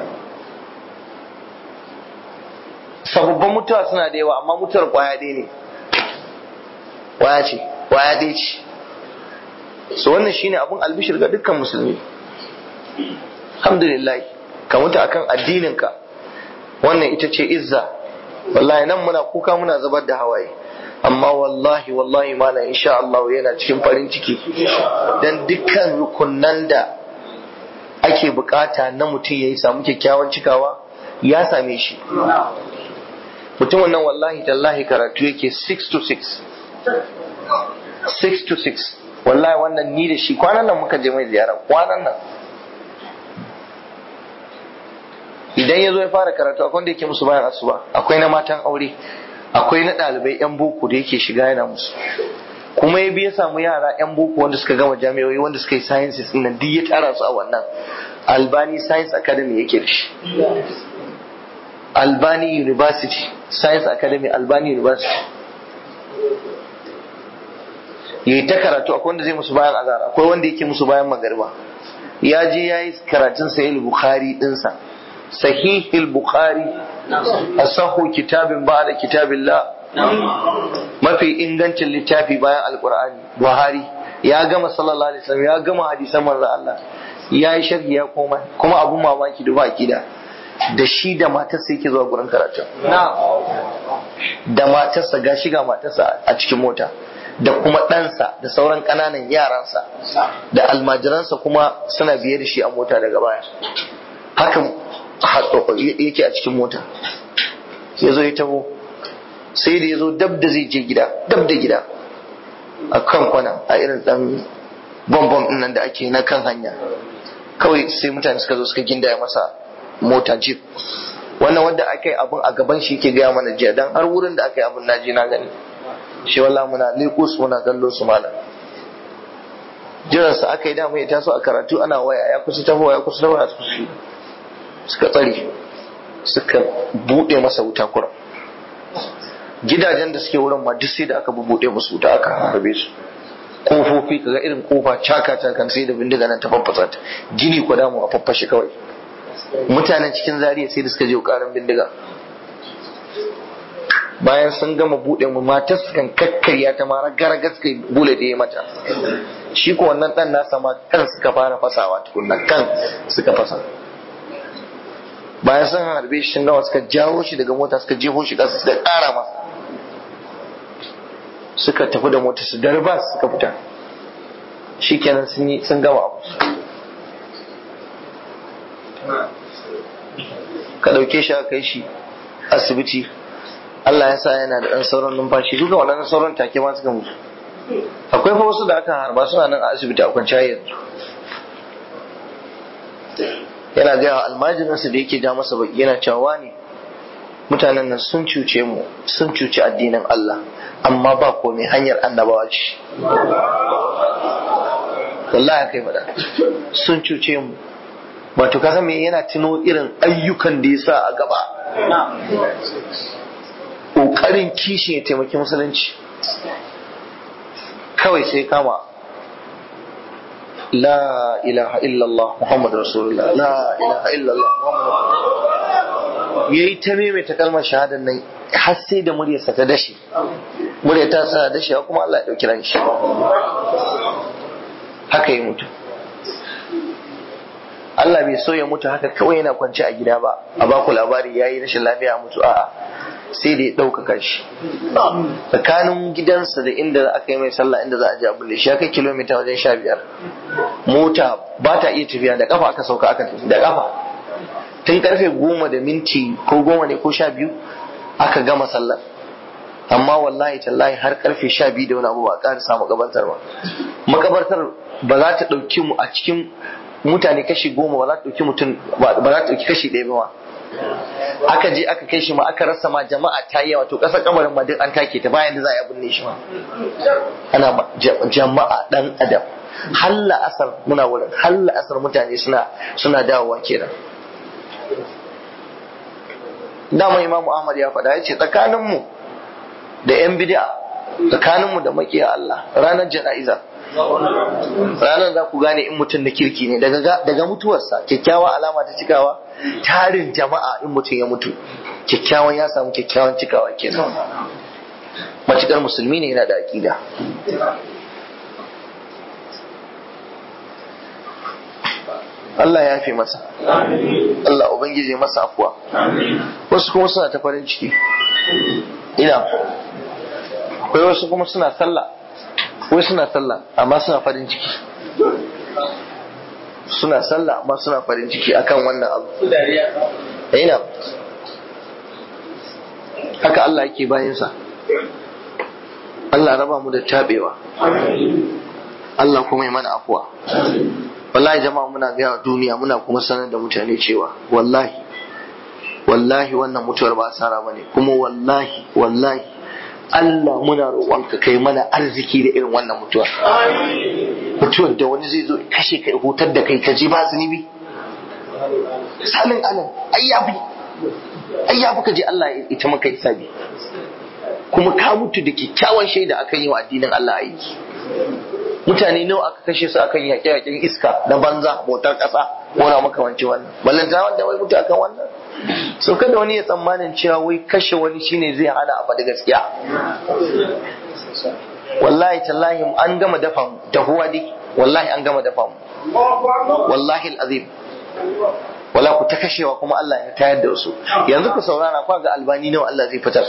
sababbin mutuwa suna da yawa amma mutuwar kwaya ɗaya ne kwaya ce kwaya ɗaya ce so wannan shine abun albishir ga dukkan musulmi alhamdulillah ka mutu akan addininka wannan ita ce izza wallahi nan muna kuka muna zubar da hawaye amma wallahi wallahi mana insha Allah yana cikin farin ciki dan dukkan rukunnan da ake bukata na mutum ya yi samu kyakkyawan cikawa ya same shi mutumin nan wallahi tallahi karatu yake 6 to 6 6 to 6 wallahi wannan ni da shi kwanan nan muka je mai ziyara kwanan nan idan ya zo ya fara karatu akwai wanda yake musu bayan asuba akwai na matan aure akwai na ɗalibai yan boko da yake shiga yana musu kuma ya biya samu yara yan boko wanda suka gama jami'o'i wanda suka yi sciences din nan duk ya tara su a wannan albani science academy yake da shi albani university science academy albani university yayi ta karatu akwai wanda zai musu bayan azhar akwai wanda yake musu bayan magariba ya je ya yi karatun sahih bukhari dinsa sahih bukhari asahu kitabin ba'da kitabillah mafi ingancin littafi bayan alkur'ani buhari ya gama sallallahu alaihi wasallam ya gama hadisan manzo Allah ya yi sharhi ya koma kuma abun mamaki da baki da da shi da matarsa yake zuwa gurin karatu da matarsa ga shiga matarsa a cikin mota da kuma ɗansa da sauran ƙananan yaransa da almajiransa kuma suna biye da shi a mota daga baya haka yake a cikin mota ya zo ya taho sai da ya zo dab da zai je gida dab da gida a kan kwana a irin dan bambam din nan da ake na kan hanya kawai sai mutane suka zo suka gindaya masa mota jeep wannan wanda aka yi abin a gaban shi yake gaya mana jiya dan har wurin da aka yi abin naji na gani shi walla muna leko su muna kallo su malam jiran sa aka yi dama ya taso a karatu ana waya ya kusa tahowa ya kusa tahowa suka tsare suka bude masa wuta kuram gidajen da suke wurin ma duk sai da aka bubuɗe musu da aka harbe su kofofi kaga irin kofa caka cakan sai da bindiga nan ta faffasa ta gini ko damu a faffashe kawai mutanen cikin zariya sai da suka je karin bindiga bayan sun gama buɗe mu matar su kan kakkarya ta mara garagas kai bule da ya mata shi ko wannan dan nasa ma kan suka fara fasawa tukunna kan suka fasa bayan sun harbe shi sun gama suka jawo shi daga mota suka jefo shi ƙasa suka ƙara masa suka tafi da mota su darba suka fita shi kenan sun yi sun gama abu ka ɗauke shi aka kai shi asibiti Allah ya sa yana da ɗan sauran numfashi duka waɗannan sauran take ma suka mutu akwai fa wasu da aka harba suna nan a asibiti a kwanciya yanzu yana gaya wa almajirinsa da yake ja masa baki yana cewa ne mutanen nan sun cuce mu sun cuci addinin Allah amma ba komai hanyar annabawa ce wallahi kai fada sun cuce mu wato ka san me yana tuno irin ayyukan da ya sa a gaba ƙoƙarin kishin ya taimaki musulunci kawai sai kama لا إله إلا الله محمد رسول الله لا إله إلا الله محمد yayi ta maimaita kalmar shahadar nan har sai da muryarsa ta dashe murya ta sa dashe kuma Allah ya dauki ran shi haka ya mutu Allah bai so ya mutu haka kawai yana kwance a gida ba a baku labari yayi rashin lafiya mutu a'a sai da ya ɗaukaka shi tsakanin gidansa da inda aka yi mai sallah inda za a je abin da shi ya kai kilomita wajen sha biyar mota ba ta iya tafiya da kafa aka sauka aka tafi da kafa tun karfe goma da minti ko goma ne ko sha biyu aka gama sallar amma wallahi tallahi har karfe sha biyu da wani abu ba a ƙara samu makabartar ba makabartar ba za ta ɗauki mu a cikin mutane kashi goma ba za ta ɗauki mutum ba za ta ɗauki kashi ɗaya ba aka je aka kai shi ma aka rasa ma jama'a ta yi yawa to ƙasar kamarin ma duk an take ta bayan da za a yi binne shi ma ana jama'a dan adam halla asar muna wurin halla asar mutane suna suna dawowa kenan dama imamu ahmad ya faɗa ya ce tsakaninmu da yan bid'a tsakaninmu da makiya Allah ranar jana'iza ranar za ku gane in mutum na kirki ne daga mutuwarsa kyakkyawa alama ta cikawa tarin jama'a in mutum ya mutu kyakkyawan ya samu kyakkyawan cikawa kenan matukar musulmi ne yana da aƙida Allah ya fi masa Allah Ubangiji masa afuwa wasu kuma suna ta farin ciki ina akwai wasu kuma suna sallah wai suna sallah amma suna farin ciki suna sallah amma suna farin ciki akan wannan abu ina haka Allah yake bayansa Allah raba mu da tabewa Allah kuma ya mana afuwa wallahi jama'a muna gaya duniya muna kuma sanar da mutane cewa wallahi wallahi wannan mutuwar ba asara bane kuma wallahi wallahi Allah muna roƙonka kai mana arziki da irin wannan mutuwa mutuwar da wani zai zo kashe kai hutar da kai ka ji ba zunubi salin alam ai yafi ai yafi ka je Allah ya ita maka hisabi kuma ka mutu da kyakkyawan shaida akan yi wa addinin Allah aiki mutane nawa aka kashe su akan yaƙe-yaƙen iska na banza bautar ƙasa wani makamanci wannan ballanta wanda wai mutu akan wannan so kada wani ya tsammanin cewa wai kashe wani shine zai hana a faɗi gaskiya wallahi tallahi an gama dafa mu dahuwa dai wallahi an gama dafa mu wallahi alazim wala ku ta kashewa kuma Allah ya tayar da wasu yanzu ku saurara kwa ga albani nawa Allah zai fitar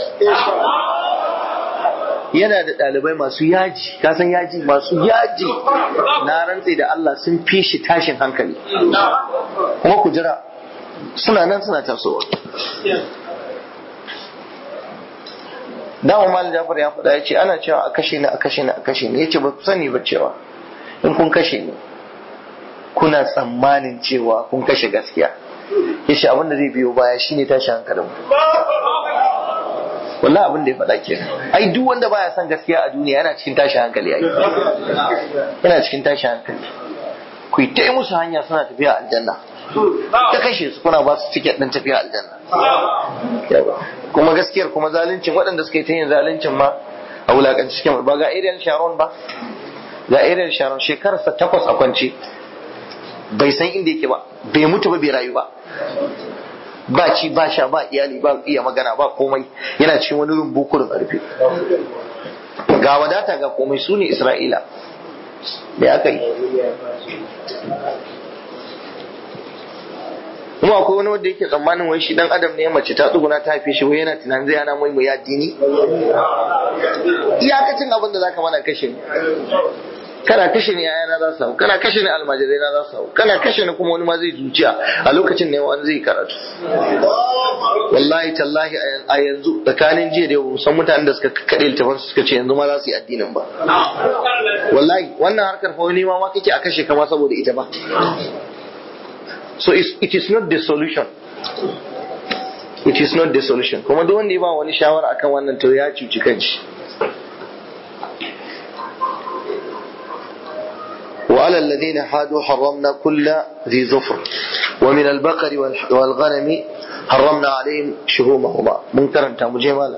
yana da ɗalibai masu yaji ka san yaji masu yaji na rantse da Allah sun fi shi tashin hankali kuma ku jira suna nan suna tasowa dama malam Jafar ya faɗa ya ce ana cewa a kashe ni a kashe ni a kashe ni ya ce ba ku sani ba cewa in kun kashe ni kuna tsammanin cewa kun kashe gaskiya ya ce abin da zai biyo baya shine tashi hankalin wallahi abin da ya faɗa kenan ai duk wanda baya son gaskiya a duniya yana cikin tashi hankali ai yana cikin tashi hankali ku yi ta musu hanya suna tafiya aljanna ta kashe su kuna ba su tiket ɗin tafiya aljanna kuma gaskiyar kuma zaluncin waɗanda suka yi ta yin zaluncin ma a wulaƙanci cikin ba ga Ariel Sharon ba ga Ariel Sharon shekararsa takwas a kwance bai san inda yake ba bai mutu ba bai rayu ba ba ci ba sha ba iyali ba iya magana ba komai yana cikin wani rumbu kurin ƙarfi ga wadata ga komai su ne Isra'ila da aka yi kuma akwai wani wanda yake tsammanin wai shi dan adam ne mace ta tsuguna ta haife shi wai yana tunanin zai hana mai mu addini iyakacin abin da zaka mana kashe ni kana kashe ni yayana za su hau kana kashe ni almajirai na za su hau kana kashe ni kuma wani ma zai zuciya a lokacin ne wani zai karatu wallahi tallahi a yanzu tsakanin jiya da yau san mutanen da suka kaɗe littafin suka ce yanzu ma za su yi addinin ba wallahi wannan harkar fa wani ma kake a kashe kama saboda ita ba so it is not the solution it is not the solution kuma duk wanda ya ba wani shawara akan wannan to ya cuci kanshi وعلى الذين حادوا حرمنا كل ذي ظفر ومن البقر والغنم حرمنا عليهم شهومهما منكرا تامجي مالا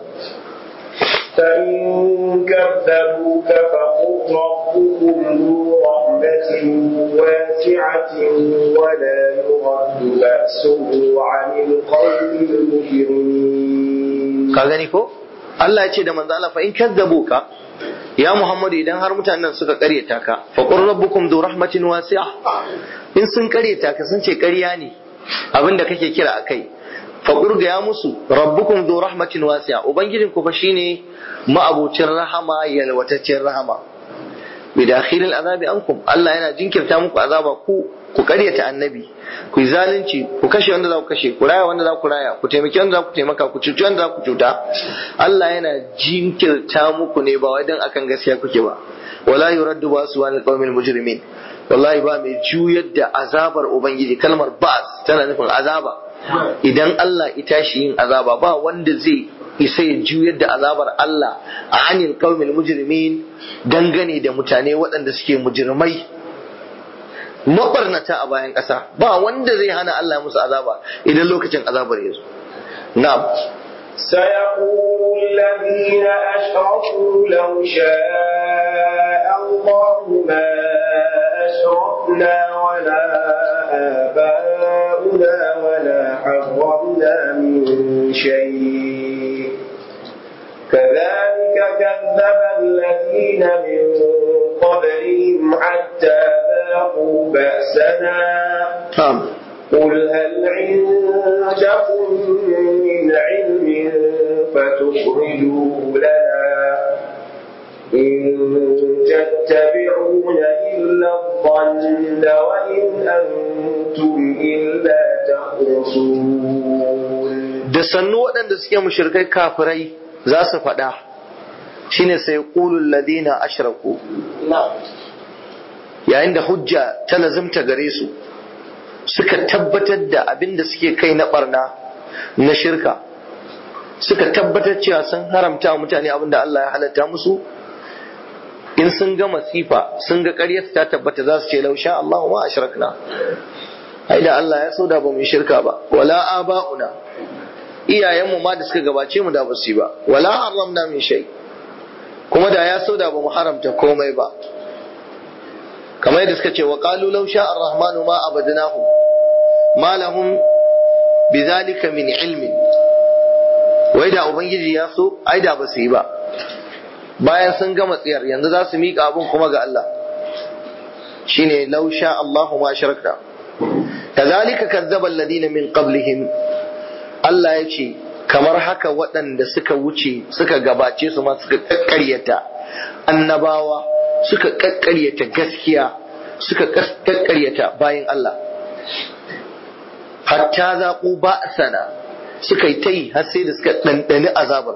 فإن كذبوك فقل ربكم ذو رحمة واسعة ولا يرد بأسه عن القوم المجرمين كذلك Allah ya ce da manzo Allah fa in kadzabuka ya Muhammadu idan har mutanen suka karyata ka fa qur rabbukum dhu rahmatin wasi'a in sun karyata ka sun ce ƙarya ne abinda kake kira akai fa qur ga ya musu rabbukum dhu rahmatin wasi'a ubangijin ku fa shine ma'abucin rahama yalwataccen rahama bi dakhilil azabi ankum Allah yana jinkirta muku azaba ku ku karyata annabi ku yi zalunci ku kashe wanda za ku kashe ku raya wanda za ku raya ku taimaki wanda za ku taimaka ku cuci wanda za ku cuta Allah yana jinkirta muku ne ba wai dan akan gaskiya kuke ba wala yuraddu basu wal qawmil mujrimin wallahi ba mai juyar da azabar ubangiji kalmar ba'as tana nufin azaba idan Allah ya tashi yin azaba ba wanda zai isa ya juyar da azabar Allah a anil qaumil mujrimin dangane da mutane waɗanda suke mujrimai mabarnata a bayan ƙasa ba wanda zai hana Allah musu azaba idan lokacin azabar ya zo na'am سيقول الذين أشركوا لو شاء الله ما أشركنا ولا آباؤنا ولا حرمنا من شيء كذلك كذب الذين من قبلهم حتى ذاقوا بأسنا na'am قل هل عندكم من علم فتخرجوه لنا إن تتبعون إلا الظن وإن أنتم إلا تخرصون da sannu waɗanda suke mushrikai kafirai za su faɗa shine sai qulul ladina ashraku yayin da hujja ta lazimta gare su suka tabbatar da abin da suke kai na barna na shirka suka tabbatar cewa sun haramta wa mutane abin da Allah ya halatta musu in sun ga masifa sun ga ƙaryar ta tabbata za su ce lausha Allah ma ashrakna ai da Allah ya so da ba mu shirka ba wala aba'una iyayenmu ma da suka gabace mu da ba su yi ba wala haramna min shay kuma da ya so da ba mu haramta komai ba kamar yadda suka ce wa qalu law sha ar-rahmanu ma abadnahu ma lahum bidhalika min ilmin wai da ubangiji ya so ai da ba su yi ba bayan sun gama tsiyar yanzu za su miƙa abin kuma ga Allah shine law sha Allahu ma sharakta kazalika kazzaba alladhina min qablihim Allah ya ce kamar haka waɗanda suka wuce suka gabace su ma suka kakkaryata annabawa suka kakkaryata gaskiya suka kakkaryata bayan Allah hatta zaƙu ba sana suka yi ta yi har sai da suka ɗanɗani azabar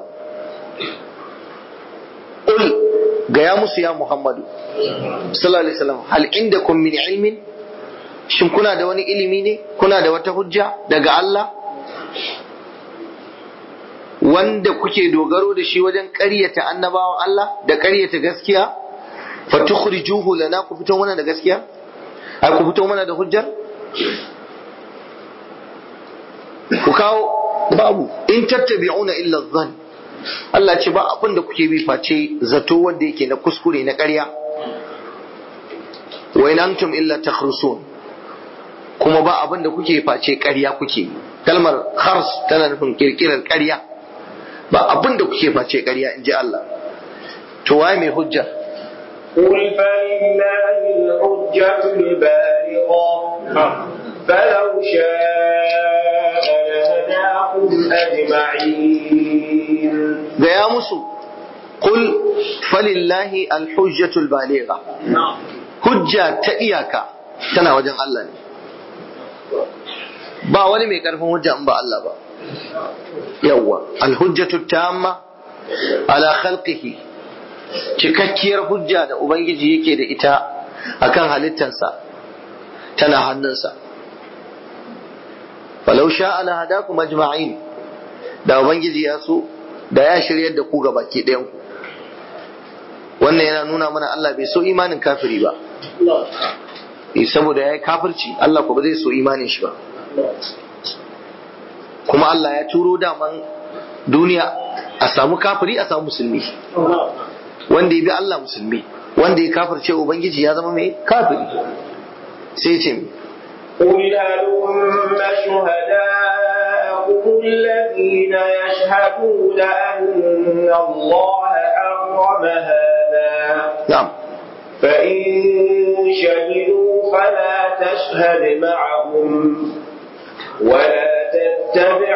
Ul gaya musu ya Muhammadu sallallahu alaihi wasallam hal indakum min ilmin shin kuna da wani ilimi ne kuna da wata hujja daga Allah wanda kuke dogaro da shi wajen ƙaryata annabawan Allah da ƙaryata gaskiya fa tukhrijuhu lana ku fito mana da gaskiya ai ku fito mana da hujjar ku kawo babu in tattabi'una illa dhann Allah ce ba abin da kuke bi face zato wanda yake na kuskure na ƙarya wa in antum illa takhrusun kuma ba abin da kuke face ƙarya kuke kalmar khars tana nufin kirkirar ƙarya ba abin da kuke face ƙarya in ji Allah to waye mai hujja قل فلله الحجة البالغة فلو شاء لهداكم أجمعين gaya musu qul falillahi alhujjatul baligha hujja ta iyaka tana wajen Allah ne ba wani mai karfin hujja in ba Allah ba yawwa alhujjatu tamma ala khalqihi cikakkiyar hujja da ubangiji yake da ita akan halittansa tana hannunsa falau sha'a la hadakum ajma'in da ubangiji ya so da ya shiryar da ku ga baki ɗayan ku wannan yana nuna mana Allah bai so imanin kafiri ba eh saboda ya yi kafirci Allah ko ba zai so imanin shi ba kuma Allah ya turo daman duniya a samu kafiri a samu musulmi wanda ya bi Allah musulmi wanda ya kafirce ubangiji ya zama mai kafiri sai ce قل هلم شهداءكم الذين يشهدون أن الله حرم هذا na'am فإن شهدوا فلا تشهد معهم ولا تتبع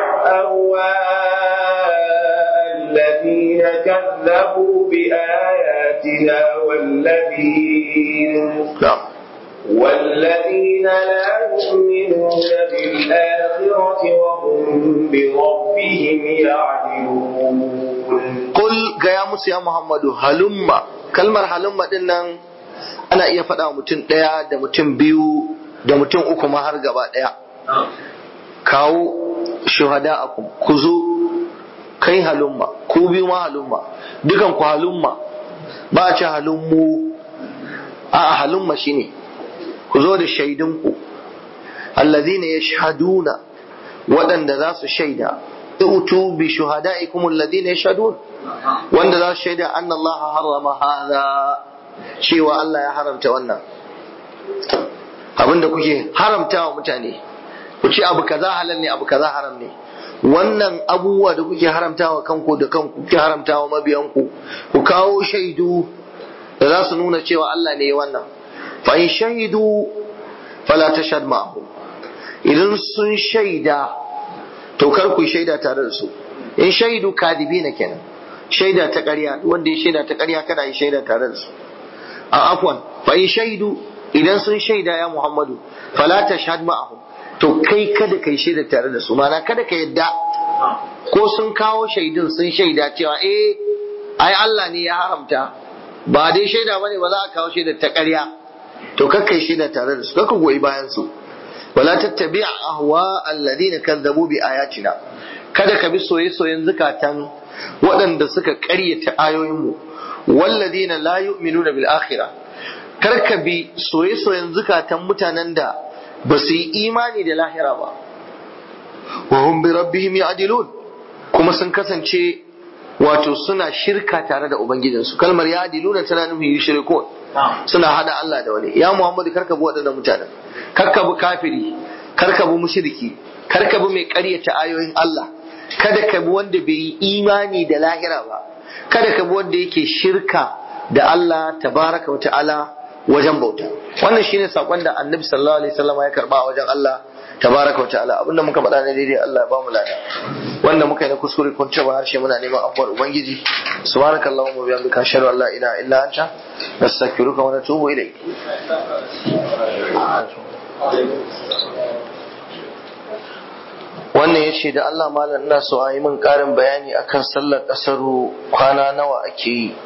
أهواء الذين كذبوا بآياتنا والذين na'am والذين لا يؤمنون بالآخرة وهم بربهم يعدلون Kul gaya musu ya Muhammadu halumma kalmar halumma din nan ana iya faɗa wa mutum ɗaya da mutum biyu da mutum uku ma har gaba ɗaya kawo shuhada a ku zo kai halumma ku biyu ma halumma dukan ku halumma ba a ce halummu a halumma shine ku zo da shaidunku allazina yashhaduna waɗanda za su shaida utu bi shuhada'ikum alladhina yashhadun wanda za su shaida anna Allah harrama hadha cewa Allah ya haramta wannan abinda kuke haramta wa mutane ku ce abu kaza halal ne abu kaza haram ne wannan abubuwa da kuke haramta wa kanku da kanku kuke haramta wa mabiyanku ku kawo shaidu da za su nuna cewa Allah ne ya wannan fa in shahidu fala tashhad ma'ahum idan sun shaida to kar ku shaida tare da su in shaidu kadibi na kenan shaida ta ƙarya wanda ya shaida ta ƙarya kada yi shaida tare da su a afwan fa in shaidu idan sun shaida ya Muhammadu fala tashhad ma'ahum to kai kada kai shaida tare da su mana kada ka yadda ko sun kawo shaidun sun shaida cewa eh ai Allah ne ya haramta ba dai shaida bane ba za a kawo shaida ta ƙarya to kakkai shaida tare da su kakka goyi bayan su wala tattabi ahwa alladhina kazzabu bi ayatina kada ka bi soye-soyen zukatan waɗanda suka ƙaryata ayoyinmu walladina la yu'minuna bil akhirah kar ka bi soye-soyen zukatan mutanen da ba su yi imani da lahira ba wa hum bi rabbihim ya'dilun kuma sun kasance wato suna shirka tare da ubangijinsu kalmar ya'diluna tana nufin yushrikun suna hada Allah da wani ya Muhammadu karka bi waɗannan mutanen karka bi kafiri karka bi mushriki karka bi mai ƙaryata ayoyin Allah kada ka bi wanda bai yi imani da lahira ba kada ka bi wanda yake shirka da Allah tabaraka wa ta'ala wajen bauta wannan shine sakon da Annabi sallallahu alaihi wasallam ya karba a wajen Allah tabaraka wa ta'ala abinda muka faɗa ne daidai Allah ya ba mu lada wanda muka yi na kuskure kun ce ba harshe muna neman afuwar ubangiji subhanakallahumma wa bihamdika ashhadu an la ilaha illa anta nastaghfiruka wa natubu ilayk wannan ya ce da Allah malam ina so a yi min ƙarin bayani akan sallar ƙasaru kwana nawa ake yi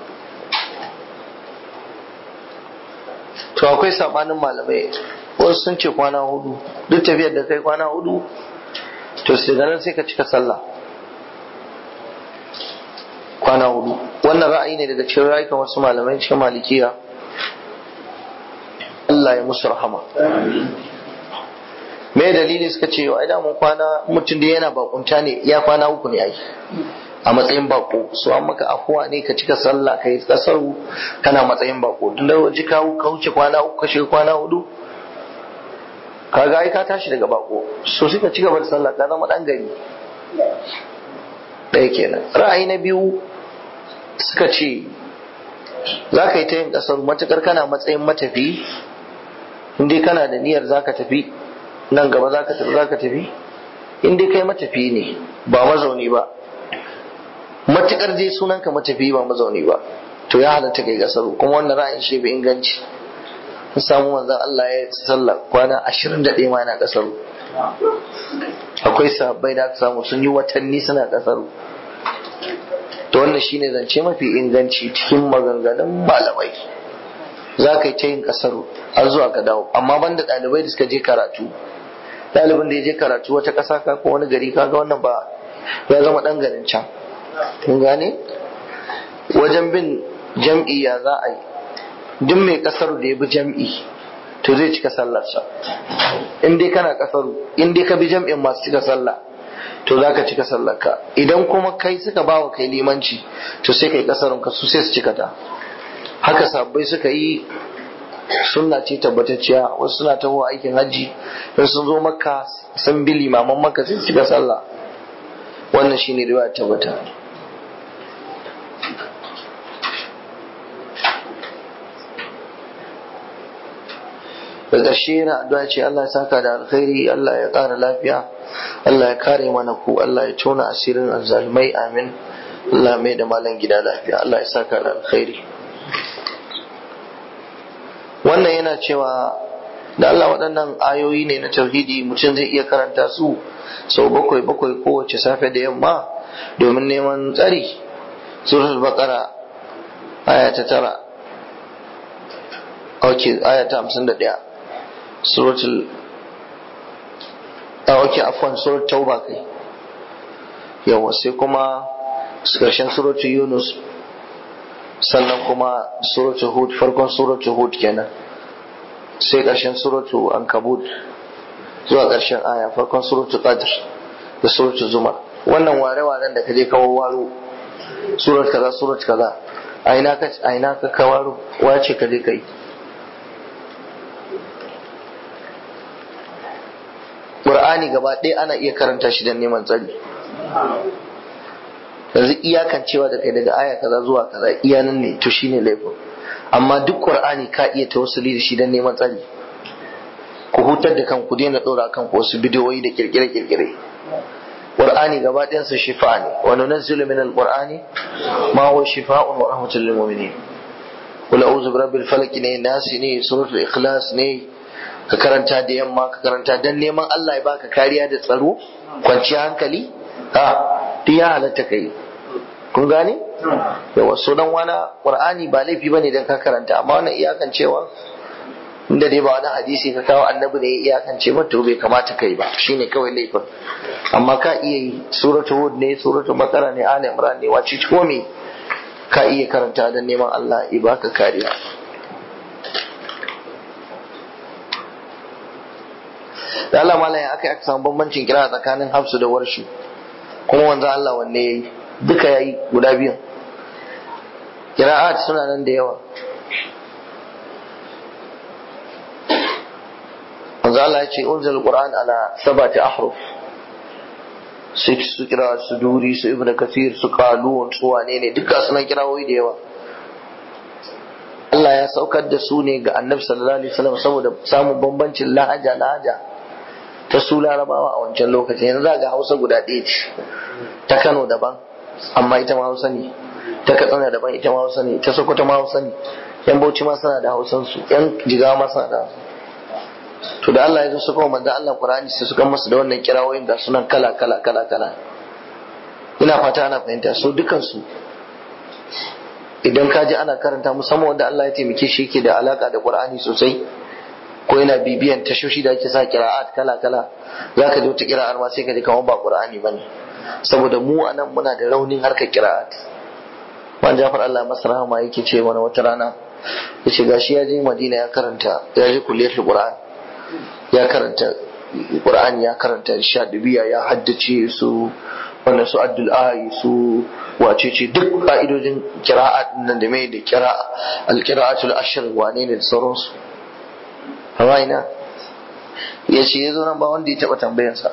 to akwai sabanin malamai wasu sun ce kwana hudu duk tafiyar da kai kwana hudu to sai nan sai ka cika sallah kwana hudu wannan ra'ayi ne daga cikin rayukan wasu malamai cikin malikiya Allah ya musu rahama me dalili suka ce ai da mun kwana mutum da yana bakunta ne ya kwana uku ne ai a matsayin bako so an maka afuwa ne ka cika sallah kai kasar kana matsayin bako tun da waje ka wuce kwana uku ka shiga kwana hudu kaga ai ka tashi daga bako so sai ka ci gaba da sallah ka zama dan gari ɗaya kenan ra'ayi na biyu suka ce za ka yi ta yin kasar matukar kana matsayin matafi in dai kana da niyyar za ka tafi nan gaba za ka tafi za ka tafi in dai kai matafi ne ba mazauni ba matukar dai sunan ka matafi ba mazauni ba to ya halatta kai kasaru kuma wannan ra'ayin shi bai inganci sun samu manzon Allah ya sallah kwana 21 ma yana kasaru akwai sahabbai da aka samu sun yi watanni suna kasaru to wannan shine zance mafi inganci cikin maganganun malamai za ka yi ta yin kasaru har zuwa ka dawo amma banda ɗalibai da suka je karatu ɗalibin da ya je karatu wata ƙasa ka ko wani gari kaga wannan ba ya zama ɗan garin can kun gane wajen bin jam'i ya za a yi duk mai ƙasar da ya bi jam'i to zai cika sallarsa in dai kana ƙasar in dai ka bi jam'in masu cika sallah to za ka cika sallarka idan kuma kai suka ba wa kai limanci to sai kai ƙasarun ka su sai su cika ta haka sabbai suka yi sunna ce tabbatacciya wasu suna taho aikin hajji in sun zo makka sun bi limaman makka sai su cika sallah wannan shine riwaya tabbata da ƙarshe yana addu'a ce Allah ya saka da alkhairi Allah ya ƙara lafiya Allah ya kare mana ku Allah ya tona asirin azzalumai amin Allah mai da malam gida lafiya Allah ya saka da alkhairi wannan yana cewa da Allah waɗannan ayoyi ne na tauhidi mutum zai iya karanta su sau bakwai bakwai kowace safe da yamma domin neman tsari suratul baqara aya ta tara ok aya ta hamsin da ɗaya suratul a ok afwan suratul tauba kai yawa sai kuma ƙarshen suratul yunus sannan kuma suratul hud farkon suratul hud kenan sai ƙarshen suratul ankabut zuwa ƙarshen aya farkon suratul qadr da suratul zumar wannan ware-waren da kaje kawo waro surat kaza surat kaza a ina ka a ina ka kawaro wace ka je kai Qur'ani gaba ɗaya ana iya karanta shi don neman tsari yanzu iyakan cewa da kai daga aya kaza zuwa kaza iya nan ne to shine laifin amma duk Qur'ani ka iya tawassuli da shi don neman tsari ku hutar da kanku daina ɗora kanku wasu bidiyoyi da kirkire-kirkire Qur'ani gaba ɗayansa shifa ne wa nunazzilu min al-Qur'ani ma huwa shifa'un wa rahmatul lil mu'minin qul a'udhu birabbil falaq ne nasi ne suratul ikhlas ne ka karanta da yamma ka karanta dan neman Allah ya baka kariya da tsaro kwanciyar hankali ha duk ya halatta kai kun gane yawa sunan wani Qur'ani ba laifi bane dan ka karanta amma wannan iyakan cewa inda dai ba wani hadisi ka kawo annabi ne ya iyakance ba to bai kamata kai ba shine kawai laifin amma ka iya yi suratu hud ne suratu bakara ne ali imran ne wace ko me ka iya karanta don neman Allah ya baka kariya da Allah malaya aka yi aka samu bambancin kira tsakanin hafsu da warshi kuma wanzu Allah wanne yayi duka yayi guda biyun kira'at suna nan da yawa wanzu Allah ya ce unzil qur'an ala sabati ahruf su su kira su duri su ibnu kathir su qalun su wane ne duka suna kirawoyi da yawa Allah ya saukar da su ne ga annabi sallallahu alaihi wasallam saboda samun bambancin lahaja lahaja ta su larabawa a wancan lokacin yanzu za ga hausa guda ɗaya ce ta kano daban amma ita ma hausa ne ta katsina daban ita ma hausa ne ta sokoto ma hausa ne yan bauchi ma suna da hausan su yan jigawa ma suna da to da Allah ya zo suka manzo Allah Qur'ani sai suka masa da wannan kirawoyin ga sunan kala kala kala kala ina fata ana fahimta so dukan su idan ka ji ana karanta musamman wanda Allah ya taimake shi yake da alaka da Qur'ani sosai ko yana bibiyan tashoshi da ake sa kira'at kala kala zaka ji wata kira'ar ma sai ka ji kamar ba Qur'ani bane saboda mu anan muna da raunin harkar kira'at man Jafar Allah masa rahama yake ce mana wata rana yace gashi ya je Madina ya karanta ya je kulliyatul Qur'an ya karanta Qur'ani ya karanta shadubiya ya haddace su wannan su addul ayi su wace ce duk ka'idojin kira'at nan da mai da kira al-qira'atul ashr wane ne da sauransu hawa ina ya ce ya zo nan ba wanda ya taba tambayansa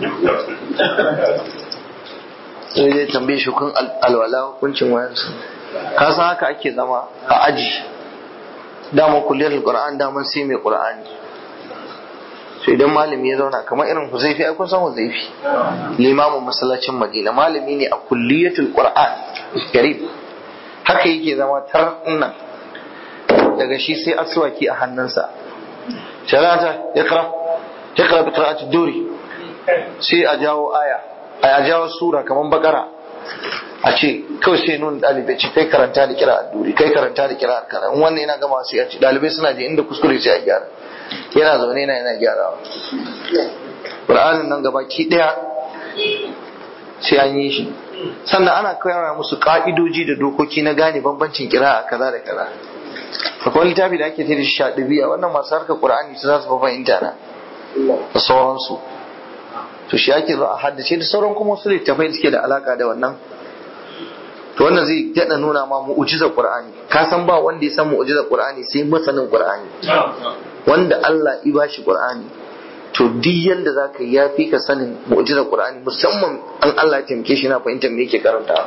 sai zai tambaye shi kun alwala hukuncin wayansu ka san haka ake zama a aji dama kulliyar qur'an dama sai mai qur'ani to idan malami ya zauna kamar irin huzaifi ai kun san huzaifi limamin masallacin madina malami ne a kulliyatul qur'an garib haka yake zama tar nan daga shi sai aswaki a hannunsa talata ikra ikra bi qira'ati duri sai a jawo aya a jawo sura kamar bakara a ce kawai sai nuna ɗalibai ce kai karanta da kira duri kai karanta da kira kaza in wannan yana gama sai a ce ɗalibai suna je inda kuskure sai a gyara yana zaune yana yana gyarawa Qur'anin nan gaba ki daya sai an yi shi sannan ana koyarwa musu ka'idoji da dokoki na gane bambancin kira kaza da kaza akwai littafi da ake ce da shaɗibiya wannan masu harkar Qur'ani su za su fahimta na da sauransu to shi ake zo a haddace da sauran kuma wasu littafai da suke da alaka da wannan to wannan zai daɗa nuna ma mu'ujizar Qur'ani ka san ba wanda ya san mu'ujizar Qur'ani sai masanin Qur'ani wanda Allah ya bashi Qur'ani to duk yanda zaka yi yafi ka sanin mu'jizar Qur'ani musamman an Allah ya taimake shi na fahimtar me yake karanta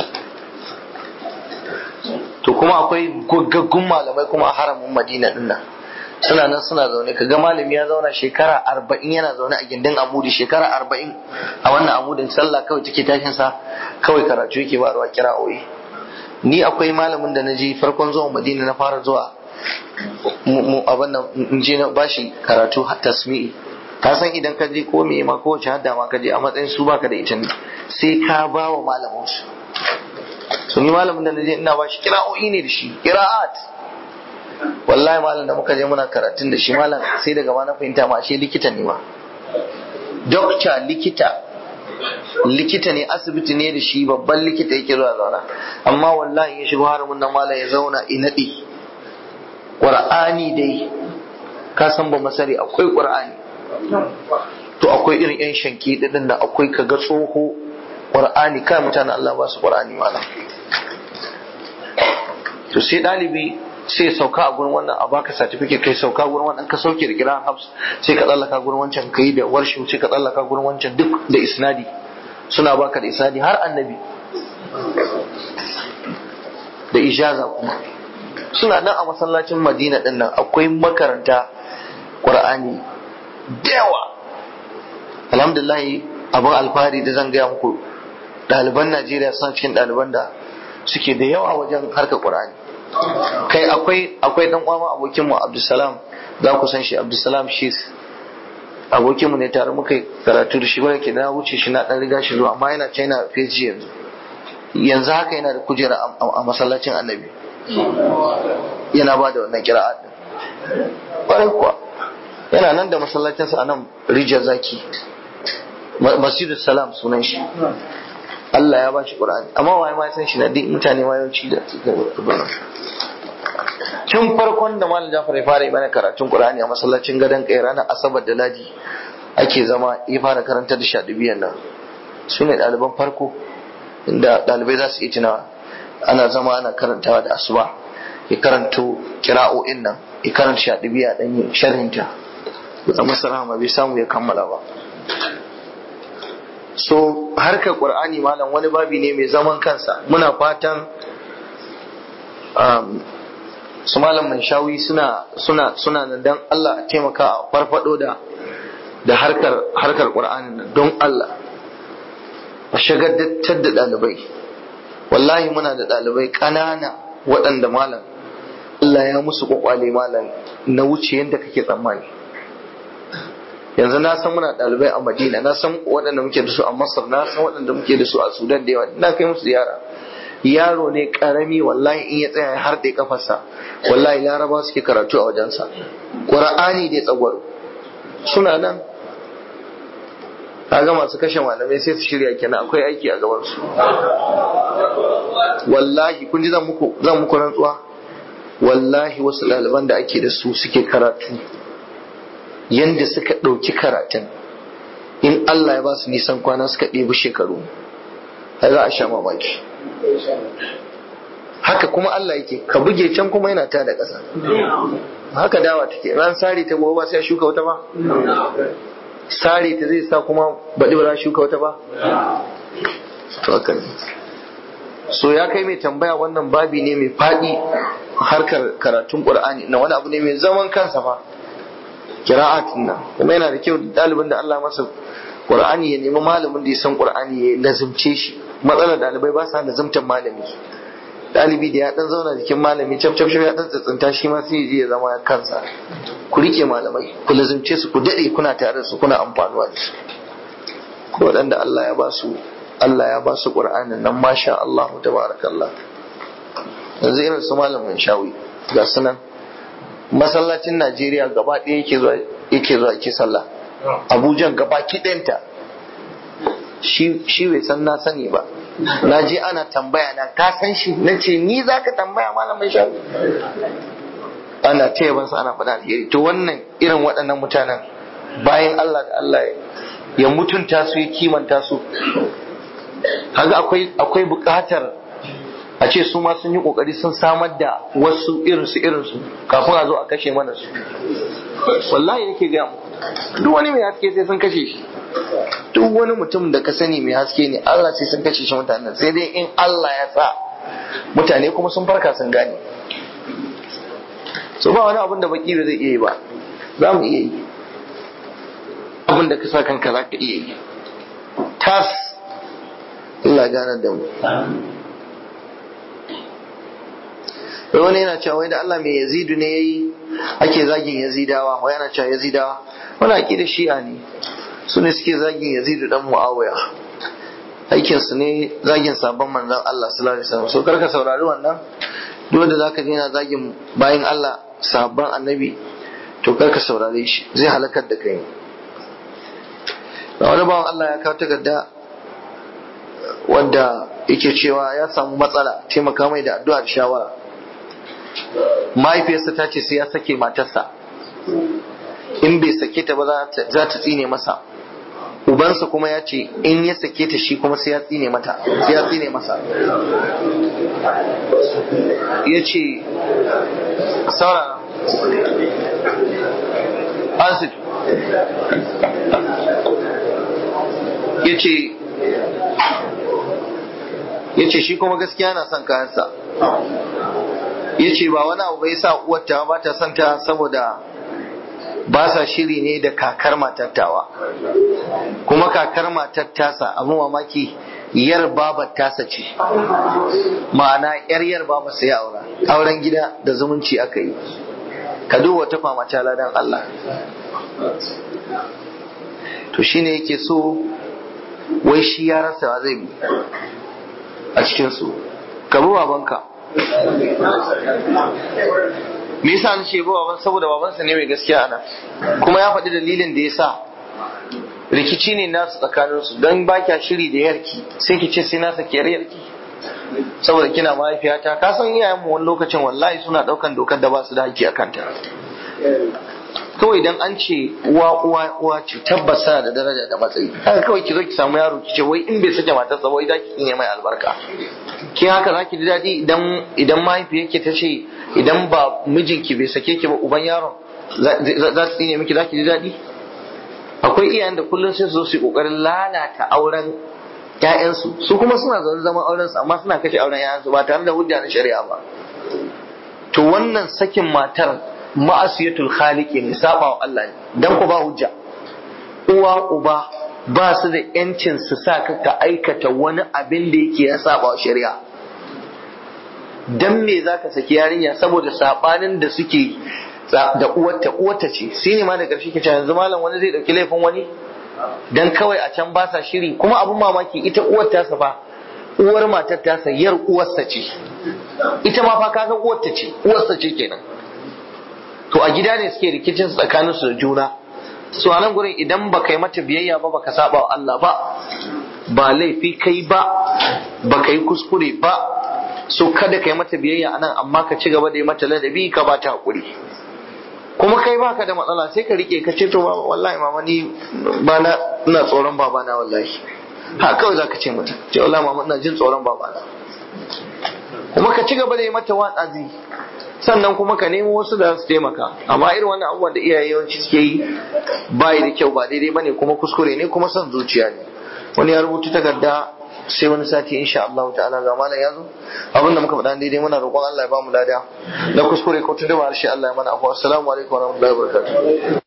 to kuma akwai gaggun malamai kuma a haramin Madina din nan suna nan suna zaune kaga malami ya zauna shekara arba'in yana zaune a gindin amudi shekara arba'in a wannan amudin sallah kawai take tashin sa kawai karatu yake ba ruwa kira'o'i ni akwai malamin da na je farkon zuwa Madina na fara zuwa mu abin nan in je na bashi karatu tasmi'i ka san idan ka je ko me ma kowace hadda ma ka je a matsayin su baka da ita sai ka ba wa malamin su to ni malamin da na je ina bashi kira'o'i ne da shi qira'at wallahi malam da muka je muna karatun da shi malam sai daga ma na fahimta ma ashe likita ne ma dokta likita likita ne asibiti ne da shi babban likita yake zuwa zauna amma wallahi ya shigo haramun nan malam ya zauna inaɗi ƙur'ani dai ka san ba masari akwai ƙur'ani to akwai irin yan shanki ɗin da akwai kaga tsoho ƙur'ani kai mutane Allah ba su ƙur'ani mana to sai ɗalibi sai sauka a gurin wannan a baka certificate kai sauka gurin wannan ka sauke da kiran habs sai ka tsallaka gurin wancan kai da warshi sai ka tsallaka gurin wancan duk da isnadi suna baka da isnadi har annabi da ijaza kuma suna nan a masallacin madina din nan akwai makaranta qur'ani da yawa alhamdulillah abin alfahari da zan gaya muku ɗaliban najeriya suna cikin ɗaliban da suke da yawa wajen harkar qur'ani kai akwai akwai dan uwa abokin mu abdulsalam za ku san shi abdulsalam shi abokin mu ne tare muka karatu da shi wanda ke na wuce shi na dan riga shi zuwa amma yana china feji yanzu yanzu haka yana da kujera a masallacin annabi yana ba da wannan kira'a din ƙwarai kuwa yana nan da masallacinsa a nan rijiyar zaki masjidus salam sunan shi Allah ya bashi Qur'ani amma waye ma san shi na duk mutane ma yawanci da tun farkon da malam Jafar ya fara mana karatun Qur'ani a masallacin gadon kai ranar Asabar da Ladi ake zama ya fara karanta da shaɗibiyan nan su ne ɗaliban farko inda ɗalibai za su yi tunawa ana zama ana karantawa da asuba ya karanto kira'o'in nan ya karanta shaɗibiya ɗan yin sharhinta da masa rahama bai samu ya kammala ba so harkar qur'ani malam wani babi ne mai zaman kansa muna fatan su malam mai shawi suna suna suna nan dan Allah a taimaka a farfado da da harkar harkar qur'ani nan don Allah a shagaddattar da ɗalibai wallahi muna da ɗalibai ƙanana waɗanda malam Allah ya musu kwakwale malam na wuce yadda kake tsammani yanzu na san muna ɗalibai a madina na san waɗanda muke da su a masar na san waɗanda muke da su a sudan da yawa na kai musu ziyara yaro ne karami wallahi in ya tsaya har da kafarsa wallahi laraba suke karatu a wajensa qur'ani dai tsagwaro suna nan kaga masu kashe malamai sai su shirya kenan akwai aiki a gaban su wallahi kun ji zan muku zan muku rantsuwa wallahi wasu ɗaliban da ake da su suke karatu yanda suka ɗauki karatun in Allah ya ba su nisan kwana suka ɗebi shekaru ai za a sha mamaki haka kuma Allah yake ka buge can kuma yana ta da ƙasa haka dawa take ran sare ta gobe ba sai a shuka wata ba sare ta zai sa kuma baɗi ba za a shuka wata ba to haka ne so ya kai mai tambaya wannan babi ne mai faɗi harkar karatun ƙur'ani na wani abu ne mai zaman kansa fa kira'atin nan kuma yana da kyau ɗalibin da Allah masa Qur'ani ya nemi malamin da ya san Qur'ani ya lazimce shi matsalar ɗalibai ba sa lazimtar malami ɗalibi da ya dan zauna jikin malami cap cap ya dan tsatsinta shi ma sai ya zama kansa ku rike malamai ku lazimce su ku dade kuna tare da su kuna amfanuwa da su ko waɗanda Allah ya ba su Allah ya ba su Qur'anin nan masha Allah tabarakallah yanzu irin su malamin shawi ga sunan masallacin Najeriya gaba ɗaya yake zuwa yake zuwa yake sallah Abuja gaba kiɗanta shi bai san na sani ba na je ana tambaya na ka san shi na ce ni za ka tambaya malamin shafi ana ta yabansa ana faɗa alheri to wannan irin waɗannan mutanen bayan Allah da Allah ya mutunta su ya kimanta su kaga akwai akwai buƙatar a ce su ma sun yi kokari sun samar da wasu irinsu irinsu kafin a zo a kashe mana su wallahi nake gaya mu duk wani mai haske sai sun kashe shi duk wani mutum da ka sani mai haske ne Allah sai sun kashe shi mutanen sai dai in Allah ya sa mutane kuma sun farka sun gane so ba wani abin da baki da zai iya yi ba za mu iya yi abin da ka sa kanka za ka iya yi tas Allah gane da mu wai wani yana cewa wai da Allah mai yazidu ne yayi ake zagin yazidawa wai yana cewa yazidawa wani aki da shi'a ne su ne suke zagin yazidu dan muawiya aikin su ne zagin sabon manzon Allah sallallahu alaihi wasallam so karka saurari wannan duk wanda zaka je yana zagin bayan Allah sabon annabi to karka saurare shi zai halakar da kai da wani bawan Allah ya kawo takarda wanda yake cewa ya samu matsala taimaka mai da addu'a da shawara mahaifiyarsa ta ce sai ya sake matarsa in bai sake ta ba za ta tsine masa ubansa kuma ya ce in ya sake ta shi kuma sai ya tsine mata sai ya tsine masa ya ce saurara asif ya ce ya ce shi kuma gaskiya na son kayansa ya ce ba wani abu bai sa uwarta ba ta son ta saboda ba sa shiri ne da kakar matattawa kuma kakar matattasa abin mamaki yar babar tasa ce ma'ana yar yar baba sai aura auren gida da zumunci aka yi ka duba ta fama ta ladan Allah to shine yake so wai shi ya rasa zai bi a cikinsu ka bi babanka me yasa an ce baban saboda babansa ne mai gaskiya ana kuma ya faɗi dalilin da ya sa rikici ne nasu tsakaninsu don ba kya shiri da yarki sai ki ce sai na saki yarki saboda kina mahaifiyata ka san iyayen mu wani lokacin wallahi suna daukan dokar da ba su da haƙƙi a kanta kawai idan an ce uwa uwa uwa ce tabbas da daraja da matsayi haka kawai ki zo ki samu yaro ki ce wai in bai sake matarsa wai za ki kinye mai albarka kin haka za ki ji daɗi idan idan mahaifiyarki ta ce idan ba mijinki bai sake ki ba uban yaron za ta tsine miki za ki ji daɗi akwai iyayen da kullum sai su zo su yi kokarin lalata auren ƴaƴansu su kuma suna zaune zaman auren su amma suna kashe auren ƴaƴansu ba tare da hujja na shari'a ba to wannan sakin matar ma'asiyatul khaliqi ne saba wa Allah ne dan ku ba hujja uwa uba ba su da yancin su sa ka ka aikata wani abin da yake ya saba wa shari'a dan me zaka saki yarinya saboda sabanin da suke da uwarta uwarta ce sai ne ma da ƙarshe ke yanzu malam wani zai ɗauki laifin wani dan kawai a can ba sa shiri kuma abun mamaki ita uwar tasa fa uwar matar tasa yar uwarsa ce ita ma fa kaga uwarta ce uwarsa ce kenan to a gida ne suke rikicin tsakanin su da juna su a nan gurin idan ba kai mata biyayya ba baka saba wa Allah ba ba laifi kai ba ba kai kuskure ba so kada kai mata biyayya anan amma ka ci gaba da yi mata ladabi ka ba ta hakuri kuma kai baka da matsala sai ka rike ka ce to baba wallahi mama ni ba na ina tsoron baba na wallahi ha kawai zaka ce mata ce wallahi mama ina jin tsoron baba na kuma ka ci gaba da yi mata watsazi sannan kuma ka nemo wasu da su taimaka amma irin wannan abubuwan da iyaye yawanci suke yi ba da kyau ba daidai bane kuma kuskure ne kuma son zuciya ne wani ya rubuta takarda sai wani sati insha Allah ta'ala ga malam ya zo abinda muka faɗa daidai muna roƙon Allah ya ba mu lada na kuskure ko tunda ba shi Allah ya mana afuwa assalamu alaikum wa rahmatullahi wa barakatuh